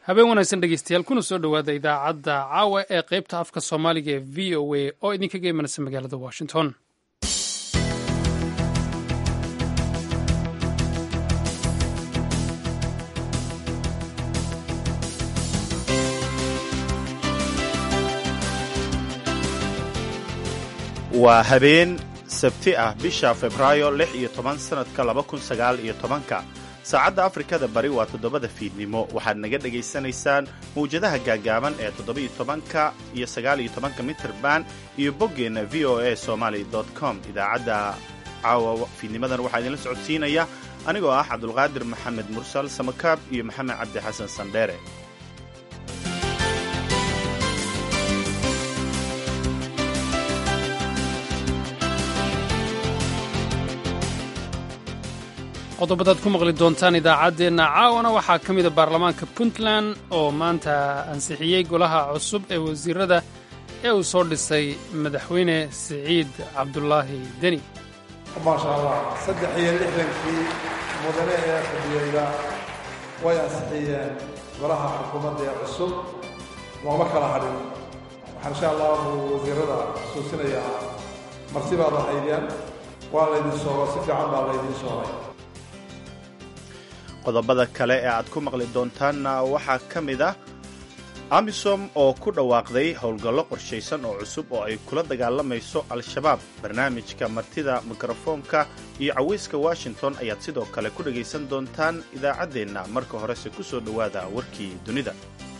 habeen wanaagsan dhegeystayaal kuna soo dhowaada idaacadda caawa ee qaybta afka soomaaliga ee v o a oo idinkaga imanaysa magaalada washington waa habeen sabti ah bisha febraayo lix iyo toban sannadka laba kun sagaal iyo tobanka saacadda afrikada bari waa toddobada fiidnimo waxaad naga dhegaysanaysaan mawjadaha gaagaaban ee toddoba-iyo tobanka iyo sagaal-iyo tobanka mitrband iyo boggeenna v o a somaly com idaacadda caawa fiidnimadan waxaa idinla socodsiinaya anigoo ah cabdulqaadir maxamed mursal samakaab iyo maxamed cabdi xasan sandheere qodobadaad ku maqli doontaan idaacaddeenna caawana waxaa ka mida baarlamaanka puntland oo maanta ansixiyey golaha cusub ee wasiirada ee uu soo dhisay madaxweyne siciid cabdulaahi deni maasha allah saddex iyo lixdankii mudane ee fadhiyeyda way ansixiyeen golaha xukuumadda ee cusub looma kala hadhin waxaan insha allahu wasiirada xusuusinayaa marti baad lahaydeen waa laydin soogo si fiican baa laydin soogay qodobada kale ee aad ku maqli doontaanna waxaa ka mid ah amisom oo ku dhawaaqday howlgallo qorshaysan oo cusub oo ay kula dagaalamayso al-shabaab barnaamijka martida mikrofoonka iyo cawayska washington ayaad sidoo kale ku dhegaysan doontaan idaacaddeenna marka horese ku soo dhowaada warkii dunida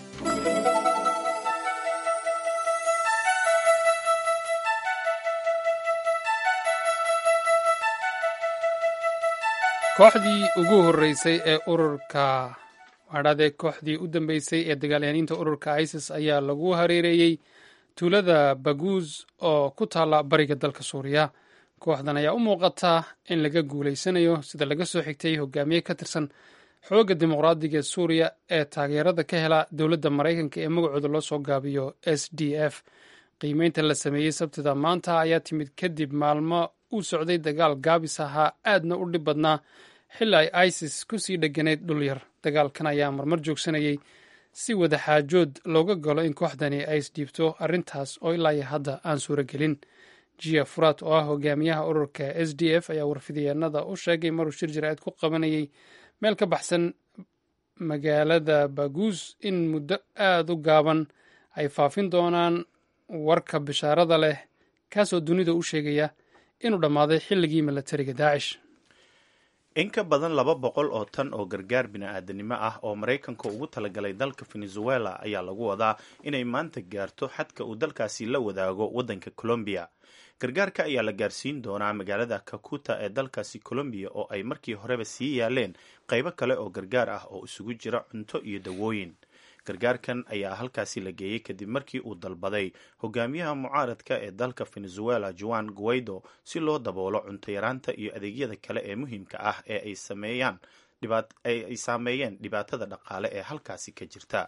kooxdii ugu horreysay ee ururka waadhadee kooxdii u dambeysay ee dagaalyahaniinta ururka isis ayaa lagu hareereeyey tuulada baguuz oo ku taalla bariga dalka suuriya kooxdan ayaa u muuqata in laga guulaysanayo sida laga soo xigtay hogaamiye ka tirsan xoogga dimuqraadiga ee suuriya ee taageerada ka hela dowladda maraykanka ee magacooda loo soo gaabiyo s d f qiimeynta la sameeyey sabtida maanta ayaa timid kadib maalmo uu socday dagaal gaabis ahaa aadna u dhib badnaa xilli ay isis ku sii dheganayd dhul yar dagaalkan ayaa marmar joogsanayay si wadaxaajood looga galo in kooxdani ay isdhiibto arrintaas oo ilaa iyo hadda aan suuro gelin jia furat oo ah hogaamiyaha ururka s d f ayaa warfidyaenada u sheegay maruu shir jaraa'id ku qabanayay meel ka baxsan magaalada baguuz in muddo aada u gaaban ay faafin doonaan warka bishaarada leh kaasoo dunida u sheegaya inuu dhammaaday xilligii milatariga daacish in ka badan laba boqol oo tan oo gargaar bini-aadanimo ah oo maraykanka ugu talagalay dalka venezuela ayaa lagu wadaa inay maanta gaarto xadka uu dalkaasi la wadaago waddanka colombiya gargaarka ayaa la gaarsiin doonaa magaalada kakuta ee dalkaasi colombiya oo ay markii horeba sii yaaleen qaybo kale oo gargaar ah oo isugu jira cunto iyo dawooyin gargaarkan ayaa halkaasi la geeyey kadib markii uu dalbaday hogaamiyaha mucaaradka ee dalka venezuela juan guaido si loo daboolo cunto yaraanta iyo adeegyada kale ee muhiimka ah ee ay saameeyeen dhibaatada dhaqaale ee halkaasi ka jirta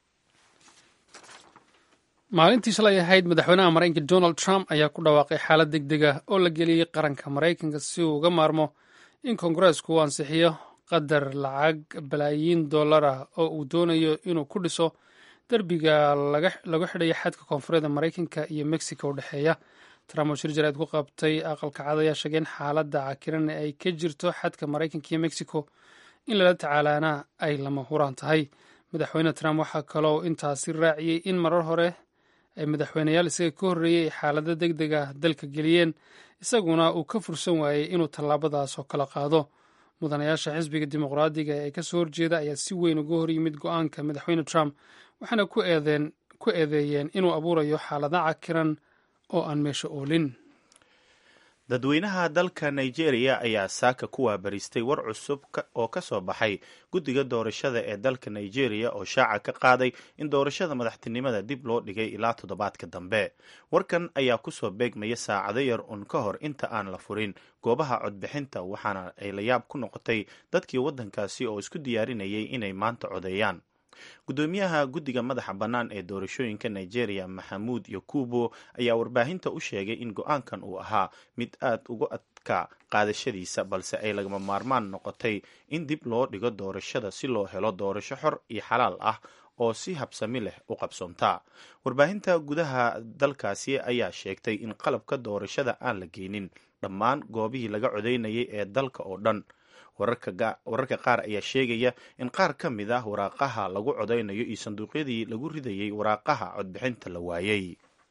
maalintii shalay ahayd madaxweynaha maraykanka donald trump ayaa ku dhawaaqay xaalad deg deg ah oo la geliyey qaranka maraykanka si uu uga maarmo in kongareesku uu ansixiyo qadar lacag balaayiin dollar ah oo uu doonayo inuu ku dhiso derbiga lagu xidhayo xadka koonfureed maraykanka iyo mexico u dhexeeya trump oo shir jaraa'id ku qabtay aqalka cad ayaa sheegay in xaaladda cakiran ay ka jirto xadka maraykanka iyo mexico in lala tacaalaana ay lama huraan tahay madaxweyne trump waxaa kaloo intaasi raaciyey in marar hore ay madaxweyneyaal isaga ka horreeyey ay xaalado deg deg ah dalka geliyeen isaguna uu ka fursan waayey inuu tallaabadaas oo kala qaado mudanayaasha xisbiga dimuqraadiga ee kasoo horjeeda ayaa si weyn uga hor yimid go-aanka madaxweyne trump waxaana ku eedeeyeen inuu abuurayo xaalada cakiran oo aan meesha oolin dadweynaha dalka nigeria ayaa saaka ku waabaristay war cusub oo ka soo baxay guddiga doorashada ee dalka nigeria oo shaaca ka qaaday in doorashada madaxtinimada dib loo dhigay ilaa toddobaadka dambe warkan ayaa kusoo beegmaya saacado yar un ka hor inta aan la furin goobaha codbixinta waxaana ay la yaab ku noqotay dadkii waddankaasi oo isku diyaarinayay inay maanta codeeyaan gudoomiyaha guddiga madaxa bannaan ee doorashooyinka nigeria maxamuud yakubo ayaa warbaahinta u sheegay in go-aankan uu ahaa mid aad uga adka qaadashadiisa balse ay lagama maarmaan noqotay in dib loo dhigo doorashada si loo helo doorasho xor iyo xalaal ah oo si habsami leh u qabsoomta warbaahinta gudaha dalkaasi ayaa sheegtay in qalabka doorashada aan la geynin dhammaan goobihii laga codaynayay ee dalka oo dhan wararka qaar ayaa sheegaya in qaar ka mid ah waraaqaha lagu codaynayo iyo sanduuqyadii lagu ridayay waraaqaha codbixinta la waayey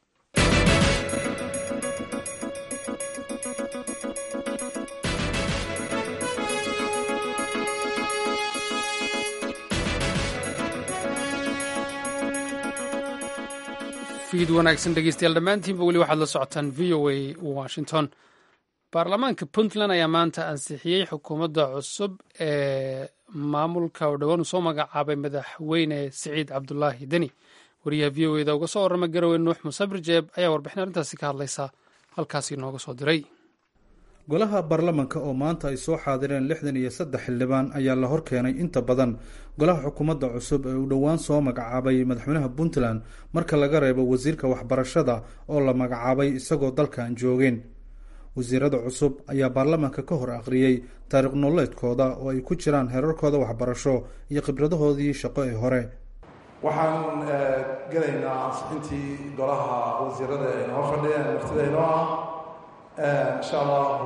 fiid wanaagsan dhegeystayaal dhammaantiinba weli waxaad la socotaan v o a washington baarlamaanka puntland ayaa maanta ansixiyey xukuumadda cusub ee maamulka oo dhowaan uu soo magacaabay madaxweyne siciid cabdulaahi deni wariyaha v o eda uga soo warrama garowe nuux musabir jeeb ayaa warbixin arrintaasi ka hadlaysa halkaasi nooga soo diray golaha baarlamanka oo maanta ay soo xaadireen lixdan iyo saddex xildhibaan ayaa la horkeenay inta badan golaha xukuumadda cusub ee uu dhowaan soo magacaabay madaxweynaha puntland marka laga reebo wasiirka waxbarashada oo la magacaabay isagoo dalkan joogeen wasiirada cusub ayaa baarlamaanka ka hor akhriyey taariikh nololeedkooda oo ay ku jiraan heerarkooda waxbarasho iyo khibradahoodii shaqo ee hore waxaan gelaynaa ansixintii golaha wasiirada ay noo fadhiyeen martida inoo ah insha allahu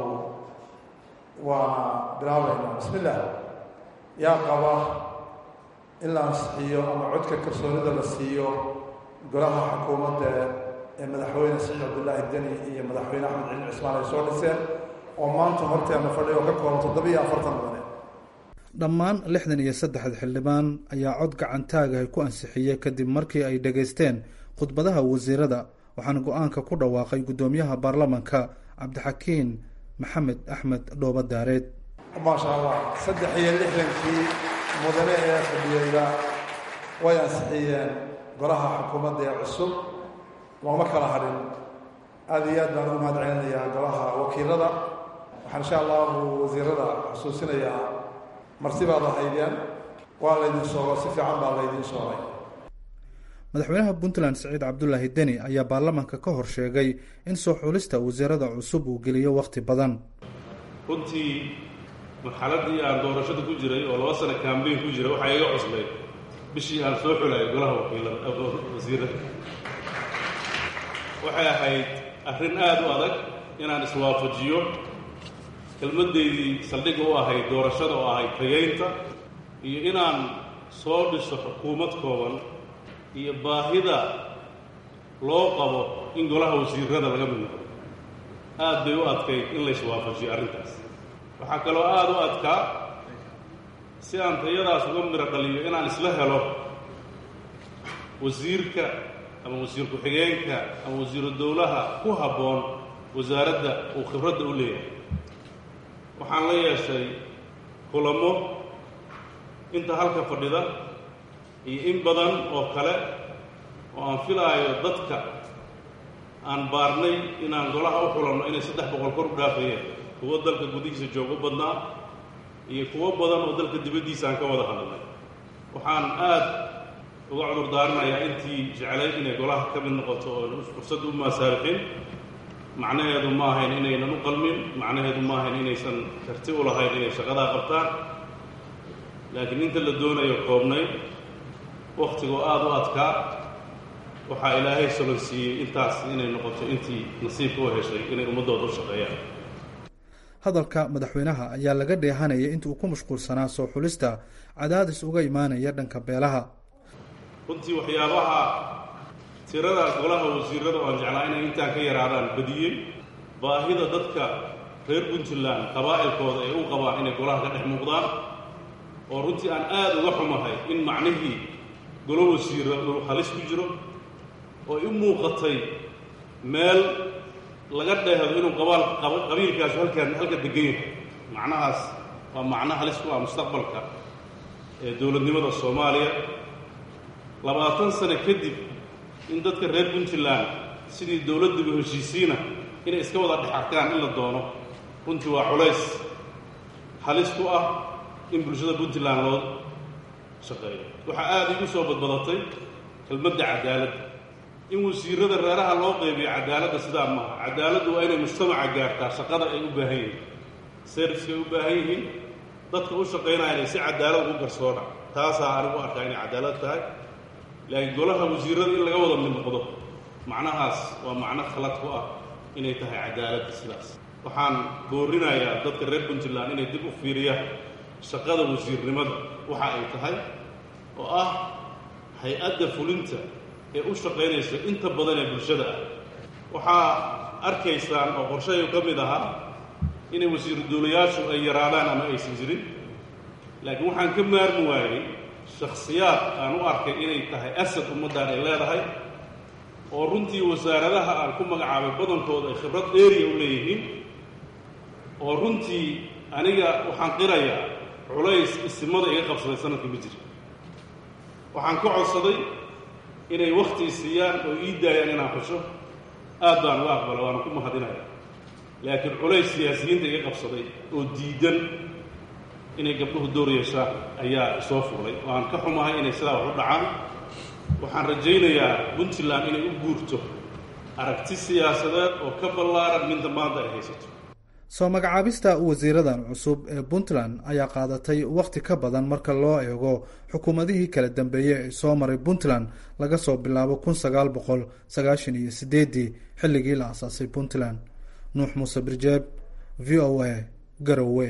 waana bilaabaynaa bismi illah yaa qaba in la ansixiyo ama codka kalsoonida la siiyo golaha xukuumadda ee madaxweyne siciid cabdillaahi deni iyo madaxweyne axmed cilmi cismaan ay soo dhiseen oo maanta horteena fadhiya oo ka kooban toddobiiyo afartan mudane dhammaan lixdan iyo saddexda xildhibaan ayaa cod gacantaagahay ku ansixiyey kadib markii ay dhegaysteen khudbadaha wasiirada waxaana go-aanka ku dhawaaqay guddoomiyaha baarlamanka cabdixakiin maxamed axmed dhooba daareed maasha allah saddex iyo lixdankii mudane ee fadhiyeyda way ansixiyeen golaha xukuumadda ee cusub looma kala hadhin aada iyo aad baan u mahad celinayaa golaha wakiilada waxaan insha allahu wasiirada xusuusinayaa martibaad ahaydeen waa laydin soogo si fiican baa laydin soogay madaxweynaha puntland siciid cabdulaahi deni ayaa baarlamanka ka hor sheegay in soo xulista wasiirada cusub uu geliyo wakhti badan runtii marxaladii aan doorashada ku jiray oo laba sano kambeyn ku jiray waxaa iga cuslay bishii aan soo xulayo golaha wakiilawasiirada waxay ahayd arrin aada u adag inaan iswaafajiyo kelmaddeydii saldhigga u ahayd doorashada oo ahayd tageynta iyo inaan soo dhiso xukuumad kooban iyo baahida loo qabo in golaha wasiirada laga mid noqdo aad bay u adkayd in la iswaafajiyo arrintaas waxaa kaloo aada u adkaa si aan tayadaas uga miro dhaliyo inaan isla helo wasiirka ama wasiir ku-xigeenka ama wasiiru dowlaha ku habboon wasaaradda uu khibradda u leeyahay waxaan la yeeshay kulamo inta halka fadhida iyo in badan oo kale oo aan filaayo dadka aan baarnay inaan golaha u xulanno inay saddex boqol kor u dhaafayeen kuwo dalka gudihiisa joogo badnaa iyo kuwo badan oo dalka dibaddiisa aan ka wada hadlay waxaan aad uga cudur daarinayaa intii jeclayd inay golaha ka mid noqoto oo fursad u maasaarixin macnaheedu ma ahayn inaynan u qalmin macnaheedu ma ahayn inaysan karti u lahayn inay shaqadaa qabtaan laakiin inta la doonayo koobnayd wakhtigoo aada u adkaa waxaa ilaahay solon siiyey intaas inay noqoto intii nasiibka u heshay inay ummaddooda u shaqeeyaan hadalka madaxweynaha ayaa laga dheehanayay inta uu ku mashquulsanaa soo xulista cadaadis uga imaanaya dhanka beelaha runtii waxyaabaha tirada golaha wasiirada oo aan jeclaa inay intaan ka yaraadaan badiyey baahida dadka reer puntland qabaa'ilkooda ay u qabaan inay golaha ka dhex muuqdaan oo runtii aan aada uga xumahay in macnihii golo wasiira uu halis ku jiro oo i muuqatay meel laga dheehdo inuu qabaal qabiilkaasu halkaan halka degan yahay macnahaas waa macno halis ku ah mustaqbalka ee dowladnimada soomaaliya labaatan sano kadib in dadka reer puntland sidii dowladdiba heshiisiina inay iska wada dhex arkaan in la doono runtii waa culays halis ku ah in bulshada puntland loo shaqeeyo waxaa aada igu soo badbadatay kelmadda cadaaladda in wasiirada reeraha loo qaybiyo cadaaladda sidaa maaha cadaaladdu waa inay mujtamaca gaartaa shaqada ay u baahan yihiin serviska ay u baahan yihiin dadka u shaqaynaya inay si cadaalad ugu garsoona taasaa anigu arkaa inay cadaalad tahay laakiin golaha wasiirada in laga wada mid noqdo macnahaas waa macno khalad ku ah inay tahay cadaaladda sidaas waxaan boorinayaa dadka reer puntland inay dib u fiiriyaan shaqada wasiirnimada waxa ay tahay oo ah hay-adda fulinta ee u shaqaynaysa inta badan ee bulshada ah waxaa arkaysaan oo qorshahay ka mid ahaa inay wasiiru duulayaashu ay yaraadaan ama aysan jirin laakiin waxaan ka maarmi waayey shakhsiyaad aan u arkay inay tahay asad ummaddan ay leedahay oo runtii wasaaradaha aan ku magacaabay badankooda ay khibrad dheeriya u leeyihiin oo runtii aniga waxaan qirayaa culays isimada iga qabsaday sanadka ma jira waxaan ka codsaday inay wakhti siiyaan oo ii daayaan inaan xusho aad baan uga aqbala waana ku mahadinaya laakiin culays siyaasiyiinta iga qabsaday oo diidan inay gabdhuhu door yeeshaan ayaa soo fuulay waan ka xumahay inay sidaa wax u dhacaan waxaan rajaynayaa puntland inay u guurto aragti siyaasadeed oo ka ballaaran minta maanta ay haysato soo magacaabista wasiiradan cusub ee puntland ayaa qaadatay wakhti ka badan marka loo eego xukuumadihii kala dambeeyey ee soo maray puntland laga soo bilaabo kun sagaal boqol sagaashan iyo sideedii xilligii la asaasay puntland nuux muuse birjeeb v o a garowe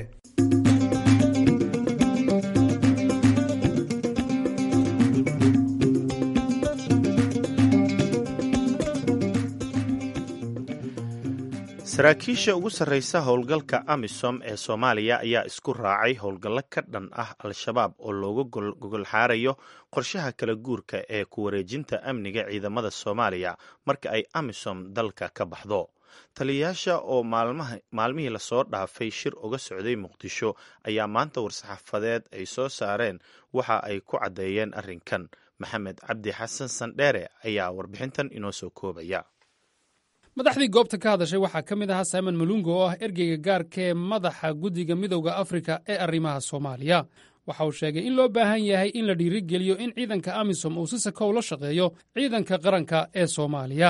saraakiisha ugu sarreysa howlgalka amisom ee soomaaliya ayaa isku raacay howlgallo ka dhan ah al-shabaab oo looga gogolxaarayo qorshaha kala guurka ee ku wareejinta amniga ciidamada soomaaliya marka ay amisom dalka ka baxdo taliyayaasha oo maalmihii lasoo dhaafay shir uga socday muqdisho ayaa maanta war-saxaafadeed ay soo saareen waxa ay ku caddeeyeen arrinkan maxamed cabdi xasan sandheere ayaa warbixintan inoo soo koobaya madaxdii goobta ka hadashay waxaa ka mid ahaa simon malungo oo ah ergeyga gaarka ee madaxa guddiga midowda afrika ee arrimaha soomaaliya waxa uu sheegay in loo baahan yahay in la dhiirigeliyo in ciidanka amisom uu si sakow la shaqeeyo ciidanka qaranka ee soomaaliya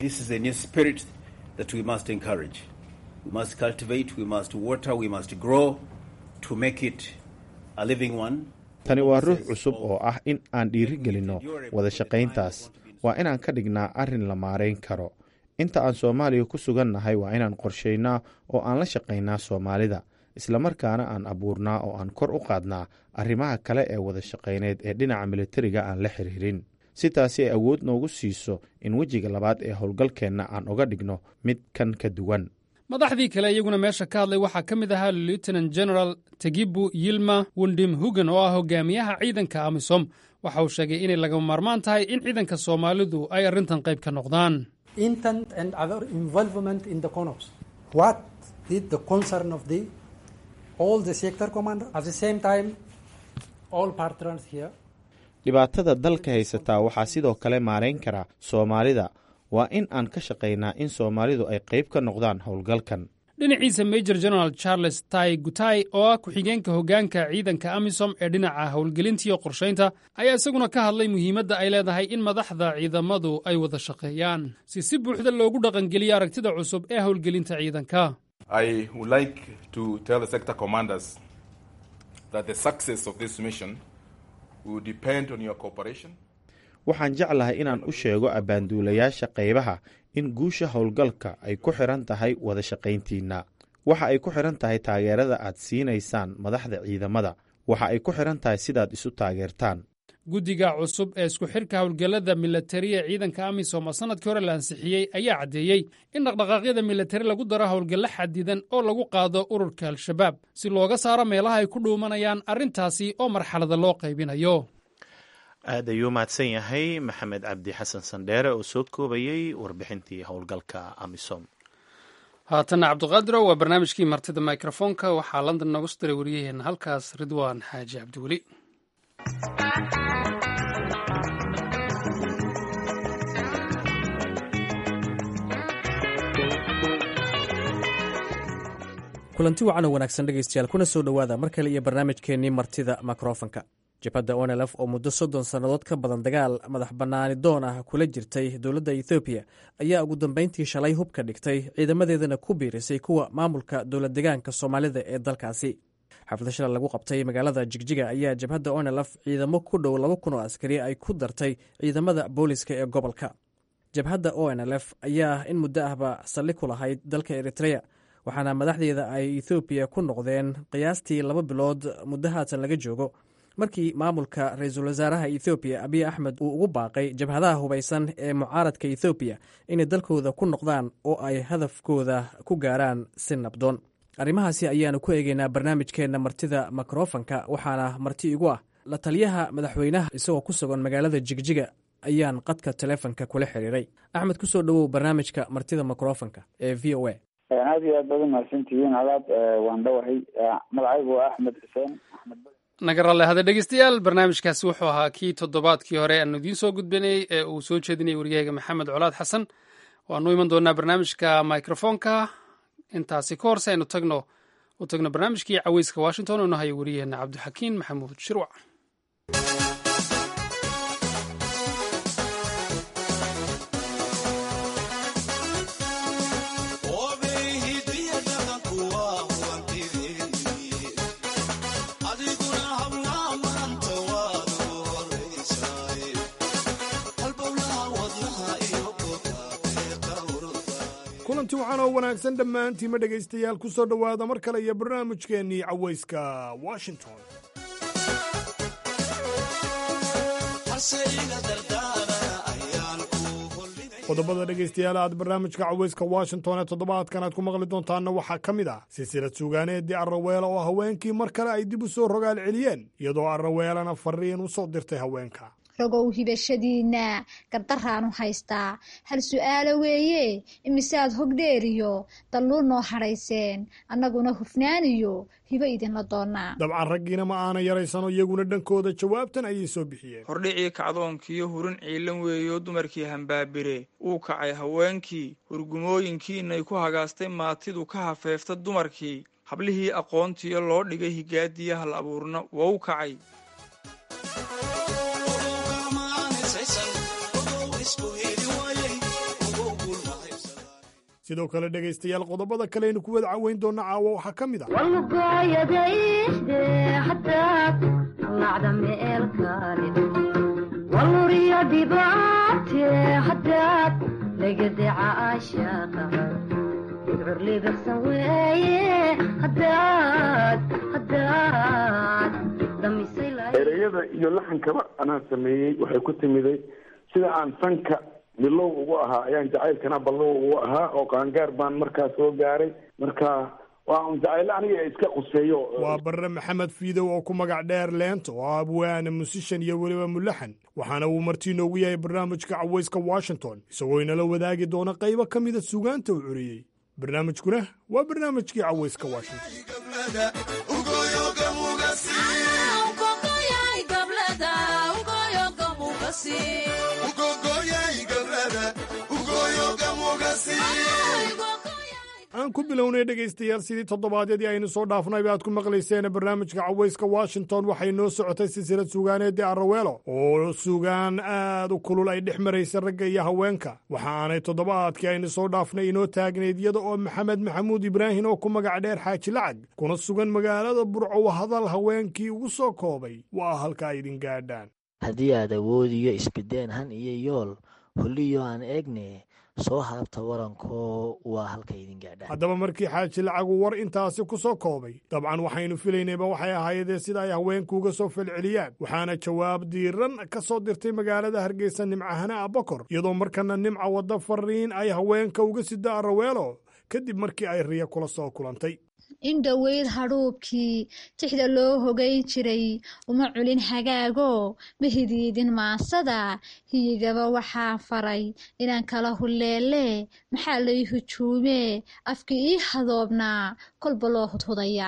tani waa ruux cusub oo ah in aan dhiirigelinno wada shaqayntaas waa inaan ka dhignaa arrin la maarayn karo inta aan soomaaliya ku sugannahay waa inaan qorshaynaa oo aan la shaqaynaa soomaalida islamarkaana aan abuurnaa oo aan kor u qaadnaa arrimaha kale ee wada shaqayneed ee dhinaca militariga aan la xiriirin si taasi ay awood noogu siiso in wejiga labaad ee howlgalkeenna aan uga dhigno mid kan ka duwan madaxdii kale iyaguna meesha ka hadlay waxaa ka mid ahaa lieutenant general tegibu yilma wundim hugan oo ah hogaamiyaha ciidanka amisom waxa uu sheegay inay lagama maarmaan tahay in ciidanka soomaalidu ay arrintan qayb ka noqdaan intent and other involvement in the CONOPS. What is the concern of the all the sector commander? At the same time, all partners here. dhibaatada dalka haysataa waxaa sidoo kale maarayn kara soomaalida waa in aan ka shaqaynaa in soomaalidu ay qayb ka noqdaan howlgalkan dhinaciisa major general charles tai gutai oo ah ku-xigeenka hoggaanka ciidanka amisom ee dhinaca howlgelintiiyo qorshaynta ayaa isaguna ka hadlay muhiimadda ay leedahay in madaxda ciidamadu ay wada shaqeeyaan si si buuxda loogu dhaqangeliyo aragtida cusub ee howlgelinta ciidanka waxaan jeclahay inaan u sheego abbaanduulayaasha qaybaha in guusha howlgalka ay ku xidhan tahay wada shaqayntiinna waxa ay ku xidhan tahay taageerada aad siinaysaan madaxda ciidamada waxa ay ku xidhan tahay sidaad isu taageertaan guddiga cusub ee isku xidhka howlgallada milatari ee ciidanka amisom oo sannadkii hore la ansixiyey ayaa caddeeyey in dhaqdhaqaaqyada milatari lagu daro howlgallo xadidan oo lagu qaado ururka al-shabaab si looga saaro meelaha ay ku dhuumanayaan arrintaasi oo marxalada loo qaybinayo aad ayuu mahadsan yahay maxamed cabdi xasan sandheere oo soo koobayey warbixintii howlgalka amisom haatanna cabdiqaadiro waa barnaamijkii martida mikrofoonka waxaa london noogu soo diray wariyaheenna halkaas ridwaan xaaji cabdiweli kulanti wacan oo wanaagsan dhegaystayaal kuna soo dhowaada mar kale iyo barnaamijkeennii martida mikrofonka jabhadda onelf oo muddo soddon sannadood ka badan dagaal madax bannaani doon ah kula jirtay dowladda ethoobiya ayaa ugu dambayntii shalay hubka dhigtay ciidamadeedana ku biirisay kuwa maamulka dowlad degaanka soomaalida ee dalkaasi xaflad shalay lagu qabtay magaalada jigjiga ayaa jabhadda onelf ciidamo ku dhow laba kun oo askari ay ku dartay ciidamada booliska ee gobolka jabhadda onlf ayaa in muddo ahba salli ku lahayd dalka eritreya waxaana madaxdeeda ay ethoobiya ku noqdeen qiyaastii laba bilood muddo haatan laga joogo markii maamulka ra-iisul wasaaraha ethoobiya abiy axmed uu ugu baaqay jabhadaha hubaysan ee mucaaradka ethoobiya inay dalkooda ku noqdaan oo ay hadafkooda ku gaaraan si nabdoon arrimahaasi ayaanu ku eegeynaa barnaamijkeenna martida mikrofanka waxaana marti igu ah la taliyaha madaxweynaha isagoo ku sugan magaalada jigjiga ayaan qadka telefonka kula xiriiray axmed kusoo dhowow barnaamijka martida mikrofonka ee v o a aad iyo aad baad umahadsantihiin adaad waan dhawahay magacaygu waa axmed xuseen axmed naga ralle hade dhegeystayaal barnaamijkaasi wuxuu ahaa kii toddobaadkii hore aanu idiin soo gudbinay ee uu soo jeedinayay wariyahayga maxamed colaad xasan waanu iman doonaa barnaamijka microfonka intaasi ka horse aynu tagno u tagno barnaamijkii caweyska washington oo nahayo wariyaheena cabdixakiin maxamuud shirwac kulanti waxaan oo wanaagsan dhammaantiima dhegaystayaal ku soo dhowaada mar kale iyo barnaamijkeennii cawayska washington qodobada dhegaystayaal aad barnaamijka cawayska washington ee toddobaadkan aad ku maqli doontaanna waxaa ka mid ah silsilad suugaaneedii arraweela oo haweenkii mar kale ay dib u soo rogaal celiyeen iyadoo arraweelana fariin u soo dirtay haweenka rogow hibashadiinna gardaraanu haystaa hal su'aalo weeye imisaad hogdheeriyo dalluul noo hadhayseen annaguna hufnaaniyo hibo idinla doonnaa dabcan raggiina ma aana yaraysano iyaguna dhankooda jawaabtan ayay soo bixiyeen hordhicii kacdoonkiiyo hurin ciilan weeyo dumarkii hambaabire uu kacay haweenkii hurgumooyinkiinay ku hagaastay maatidu ka hafeefta dumarkii hablihii aqoontiyo loo dhigay higaadiya hal abuurna wou kacay sidoo kale dhegaystayaal qodobada kaleaynu ku wada caweyn doonna caawa waxaa ka mid ereyada iyo laxankaba anaa sameeyey waxay ku timiday sida aan sanka bilow ugu ahaa ayaan jacaylkana ballow ugu ahaa oo qaangaar baan markaa soo gaaray marka waa un jacaylo aniga iska quseeyo waa barre maxamed fiidow oo ku magac dheer leento oo abwaana musishan iyo weliba mulaxan waxaana uu martii noogu yahay barnaamijka cawayska washington isagoo inala wadaagi doona qaybo ka mida sugaanta uu curiyey barnaamijkuna waa barnaamijkii cawayska washington aan ku bilownay dhegaystayaal sidii toddobaadyadii aynu soo dhaafnayba aad ku maqlayseen barnaamijka cawayska washington waxay noo socotay silsilad suugaaneedii arraweelo oo sugaan aad u kulul ay dhex maraysa ragga iyo haweenka waxa aanay toddobaadkii aynu soo dhaafnay inoo taagnayd iyada oo maxamed maxamuud ibraahim oo ku magac dheer xaaji lacag kuna sugan magaalada burco hadal haweenkii ugu soo koobay waa halka ay idin gaadhaan haddii aad awoodiyo isbideen han iyo yool holliyo aan eegne soo haabta warankoo waa halka idin gaadhaan haddaba markii xaaji lacagu war intaasi ku soo koobay dabcan waxaynu filaynayba waxay ahaayadee sida ay haweenkuuga soo falceliyaan waxaana jawaab diiran ka soo dirtay magaalada hargeysa nimcahana abakor iyadoo markana nimca wadda fariin ay haweenka uga sida araweelo kadib markii ay riya kula soo kulantay in dhoweyd hadhuubkii tixda loo hogayn jiray uma culin hagaago ma hidiidin maansada hiyigaba waxaa faray inaan kala hulleele maxaa lay hujuumee afkii ii hadoobnaa kolba loo hudhudayaa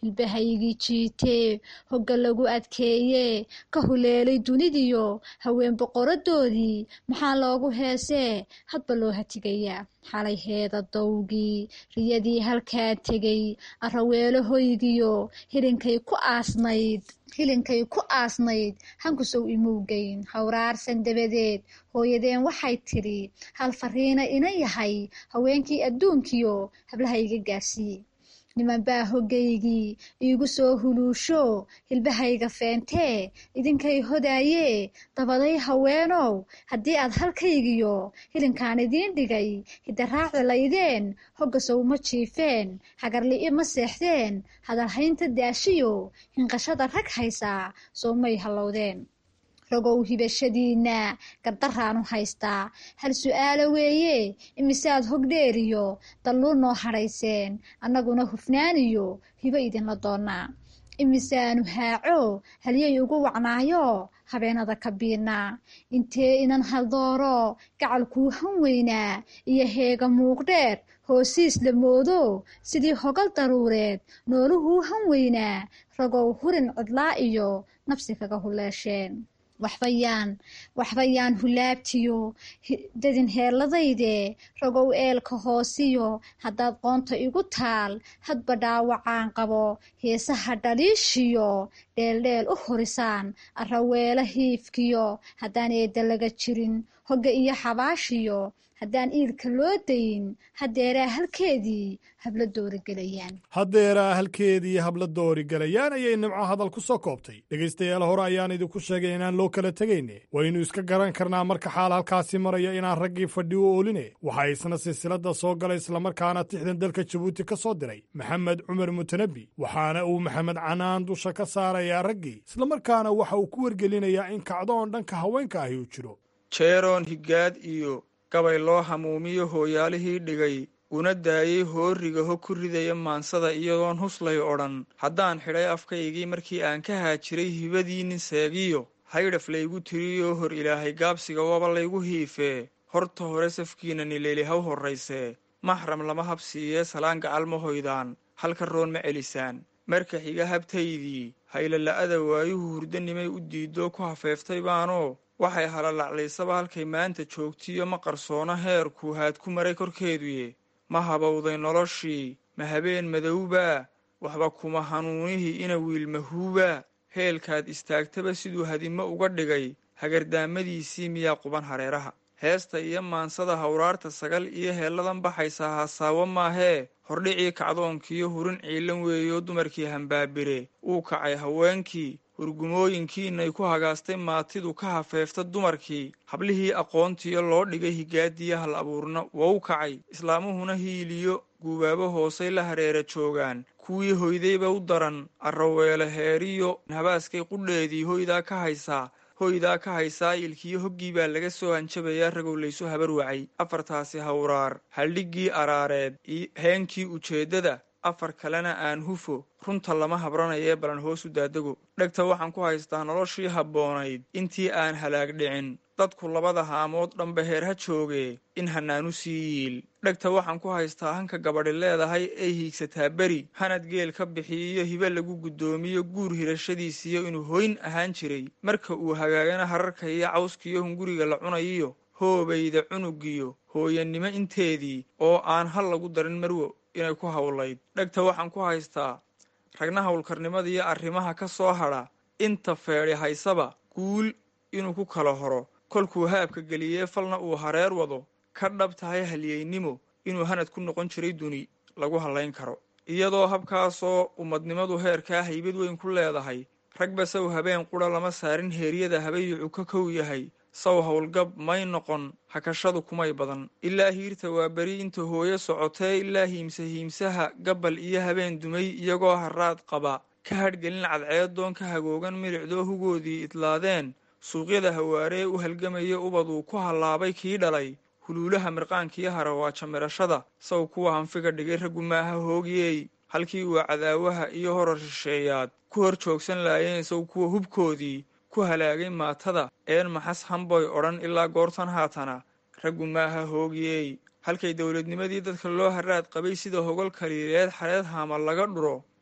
hilbahaygii jiitee hogga lagu adkeeyee ka huleelay dunidiyo haween boqoradoodii maxaa loogu heesee hadba loo hatigayaa xalay heeda dowgii riyadii halkaa tegay araweelo hoygiyo hilinkay ku aasnayd hilinkay ku aasnayd hankusow imowgeyn hawraarsan dabadeed hooyadeen waxay tidhi hal fariina ina yahay haweenkii adduunkiyo hablahayga gaarsiiye nimanbaa hoggaygii iigu soo huluusho hilbahayga feentee idinkay hodaayee dabaday haweenow haddii aad halkaygiyo hilinkaan idiin dhigay hidaraaci laydeen hogga sowma jiifeen hagarli'i ma seexdeen hadalhaynta daashiyo hinqashada rag haysaa soomay hallowdeen rogow hibashadiinna gardaraanu haystaa hal su'aalo weeye imisead hog dheeriyo dalluu noo hadhayseen annaguna hufnaaniyo hibo idinla doonnaa imisaanu haaco halyay ugu wacnaayo habeenada ka biidnaa intee inan haldooro gacal kuu han weynaa iyo heega muuqdheer hoosiis la moodo sidii hogal daruureed nooluhuu han weynaa rogow hurin cidlaa iyo nafsi kaga huleesheen waxbayaan waxbayaan hulaabtiyo dadin heelladayde rogow eelka hoosiyo haddaad qoonta igu taal hadba dhaawacaan qabo heesaha dhaliishiyo dheeldheel u horisaan araweelo hiifkiyo haddaan eedda laga jirin hogga iyo xabaashiyo haddaan iilka loo dayin haddeeraa halkeedii habla doorigelayaan haddeeraa halkeedii habla doorigelayaan ayay nimco hadal ku soo koobtay dhegaystayaal hore ayaan idinku sheegay inaan loo kala tegayne waynu iska garan karnaa marka xaal halkaasi maraya inaan raggii fadhi u ooline waxaa isna silsiladda soo galay islamarkaana tixdan dalka jabuuti ka soo diray maxamed cumar mutanabi waxaana uu maxamed canaan dusha ka saarayaa raggii islamarkaana waxa uu ku wargelinayaa in kacdoon dhanka haweenka ahi uu jiro jeeroon higaad iyo gabay loo hamuumiyo hooyaalihii dhigay una daayey hooriga hog ku ridaya maansada iyadoon huslay odhan haddaan xidhay afkaygii markii aan ka haajiray hibadii nin seegiyo haydhaf laygu tiriyoo hor ilaahay gaabsiga waba laygu hiifee horta hore safkiina nileeli haw horraysee maxram lama habsiiyee salaan gacal ma hoydaan halka roon ma celisaan marka xiga habtaydii haylala'ada waayuhu hurdanimay u diidoo ku hafeeftay baanoo waxay halalaclaysaba halkay maanta joogtiyo ma qarsoona heerkuu haad ku maray korkeeduye ma habowday noloshii ma habeen madowbaa waxba kuma hanuunihii ina wiilmahuubaa heelkaad istaagtaba siduu hadimo uga dhigay hagardaamadiisii miyaa quban hareeraha heesta iyo maansada hawraarta sagal iyo heelladan baxaysaa hasaawo maahee hordhicii kacdoonkiiyo hurin ciilan weeyoo dumarkii hambaabire uu kacay haweenkii hurgumooyinkiinay ku hagaastay maatidu ka hafeefta dumarkii hablihii aqoontiyo loo dhigay higaadiya hal abuurna wou kacay islaamuhuna hiiliyo guubaabo hoosay la hareera joogaan kuwii hoydayba u daran arraweele heeriyo habaaskay qudheedii hoydaa ka haysaa hoydaa ka haysaa ilkiyo hoggii baa laga soo hanjabayaa ragow laysu habar wacay afartaasi hawraar haldhiggii araareed heenkii ujeeddada afar kalena aan hufo runta lama habranayee balan hoos u daadego dhegta waxaan ku haystaa noloshii habboonayd intii aan halaag dhicin dadku labada haamood dhanba heer ha joogee in hanaanu sii yiil dhegta waxaan ku haystaa hanka gabadhi leedahay ay hiigsataa beri hanad geel ka bixiyiyo hibe lagu guddoomiyo guur hirashadiisiyo inuu hoyn ahaan jiray marka uu hagaagana hararka iyo cawskiyo hunguriga la cunayiyo hoobayda cunugiyo hooyanimo inteedii oo aan hal lagu darin marwo inay ku hawlayd dhegta waxaan ku haystaa ragna howlkarnimadiiyo arrimaha ka soo hadha inta feedhi haysaba guul inuu ku kala horo kolkuu haabka geliyee falna uu hareer wado ka dhab tahay halyeynimo inuu hanad ku noqon jiray duni lagu hallayn karo iyadoo habkaasoo ummadnimadu heerkaa haybad weyn ku leedahay ragba saw habeen qudha lama saarin heeryada habayucu ka kow yahay saw howlgab may noqon hakashadu kumay badan ilaa hiirta waa beri inta hooyo socotee ilaa hiimsa hiimsaha gabbal iyo habeen dumay iyagoo haraad qaba ka hadhgelin cadceedoon ka hagoogan milicdoo hugoodii idlaadeen suuqyada hawaaree u halgamaya ubaduu ku hallaabay kii dhalay huluulaha mirqaankiyo harawaaja mirashada saw kuwa hanfiga dhigay raggu maaha hoogiyey halkii uu cadaawaha iyo horar shisheeyaad ku hor joogsan laayeen saw kuwa hubkoodii ku halaagay maatada een maxas hamboy odhan ilaa goortan haatana raggu maaha hoogiyey halkay dowladnimadii dadka loo haraad qabay sida hogol kaliileed xareed haama laga dhuro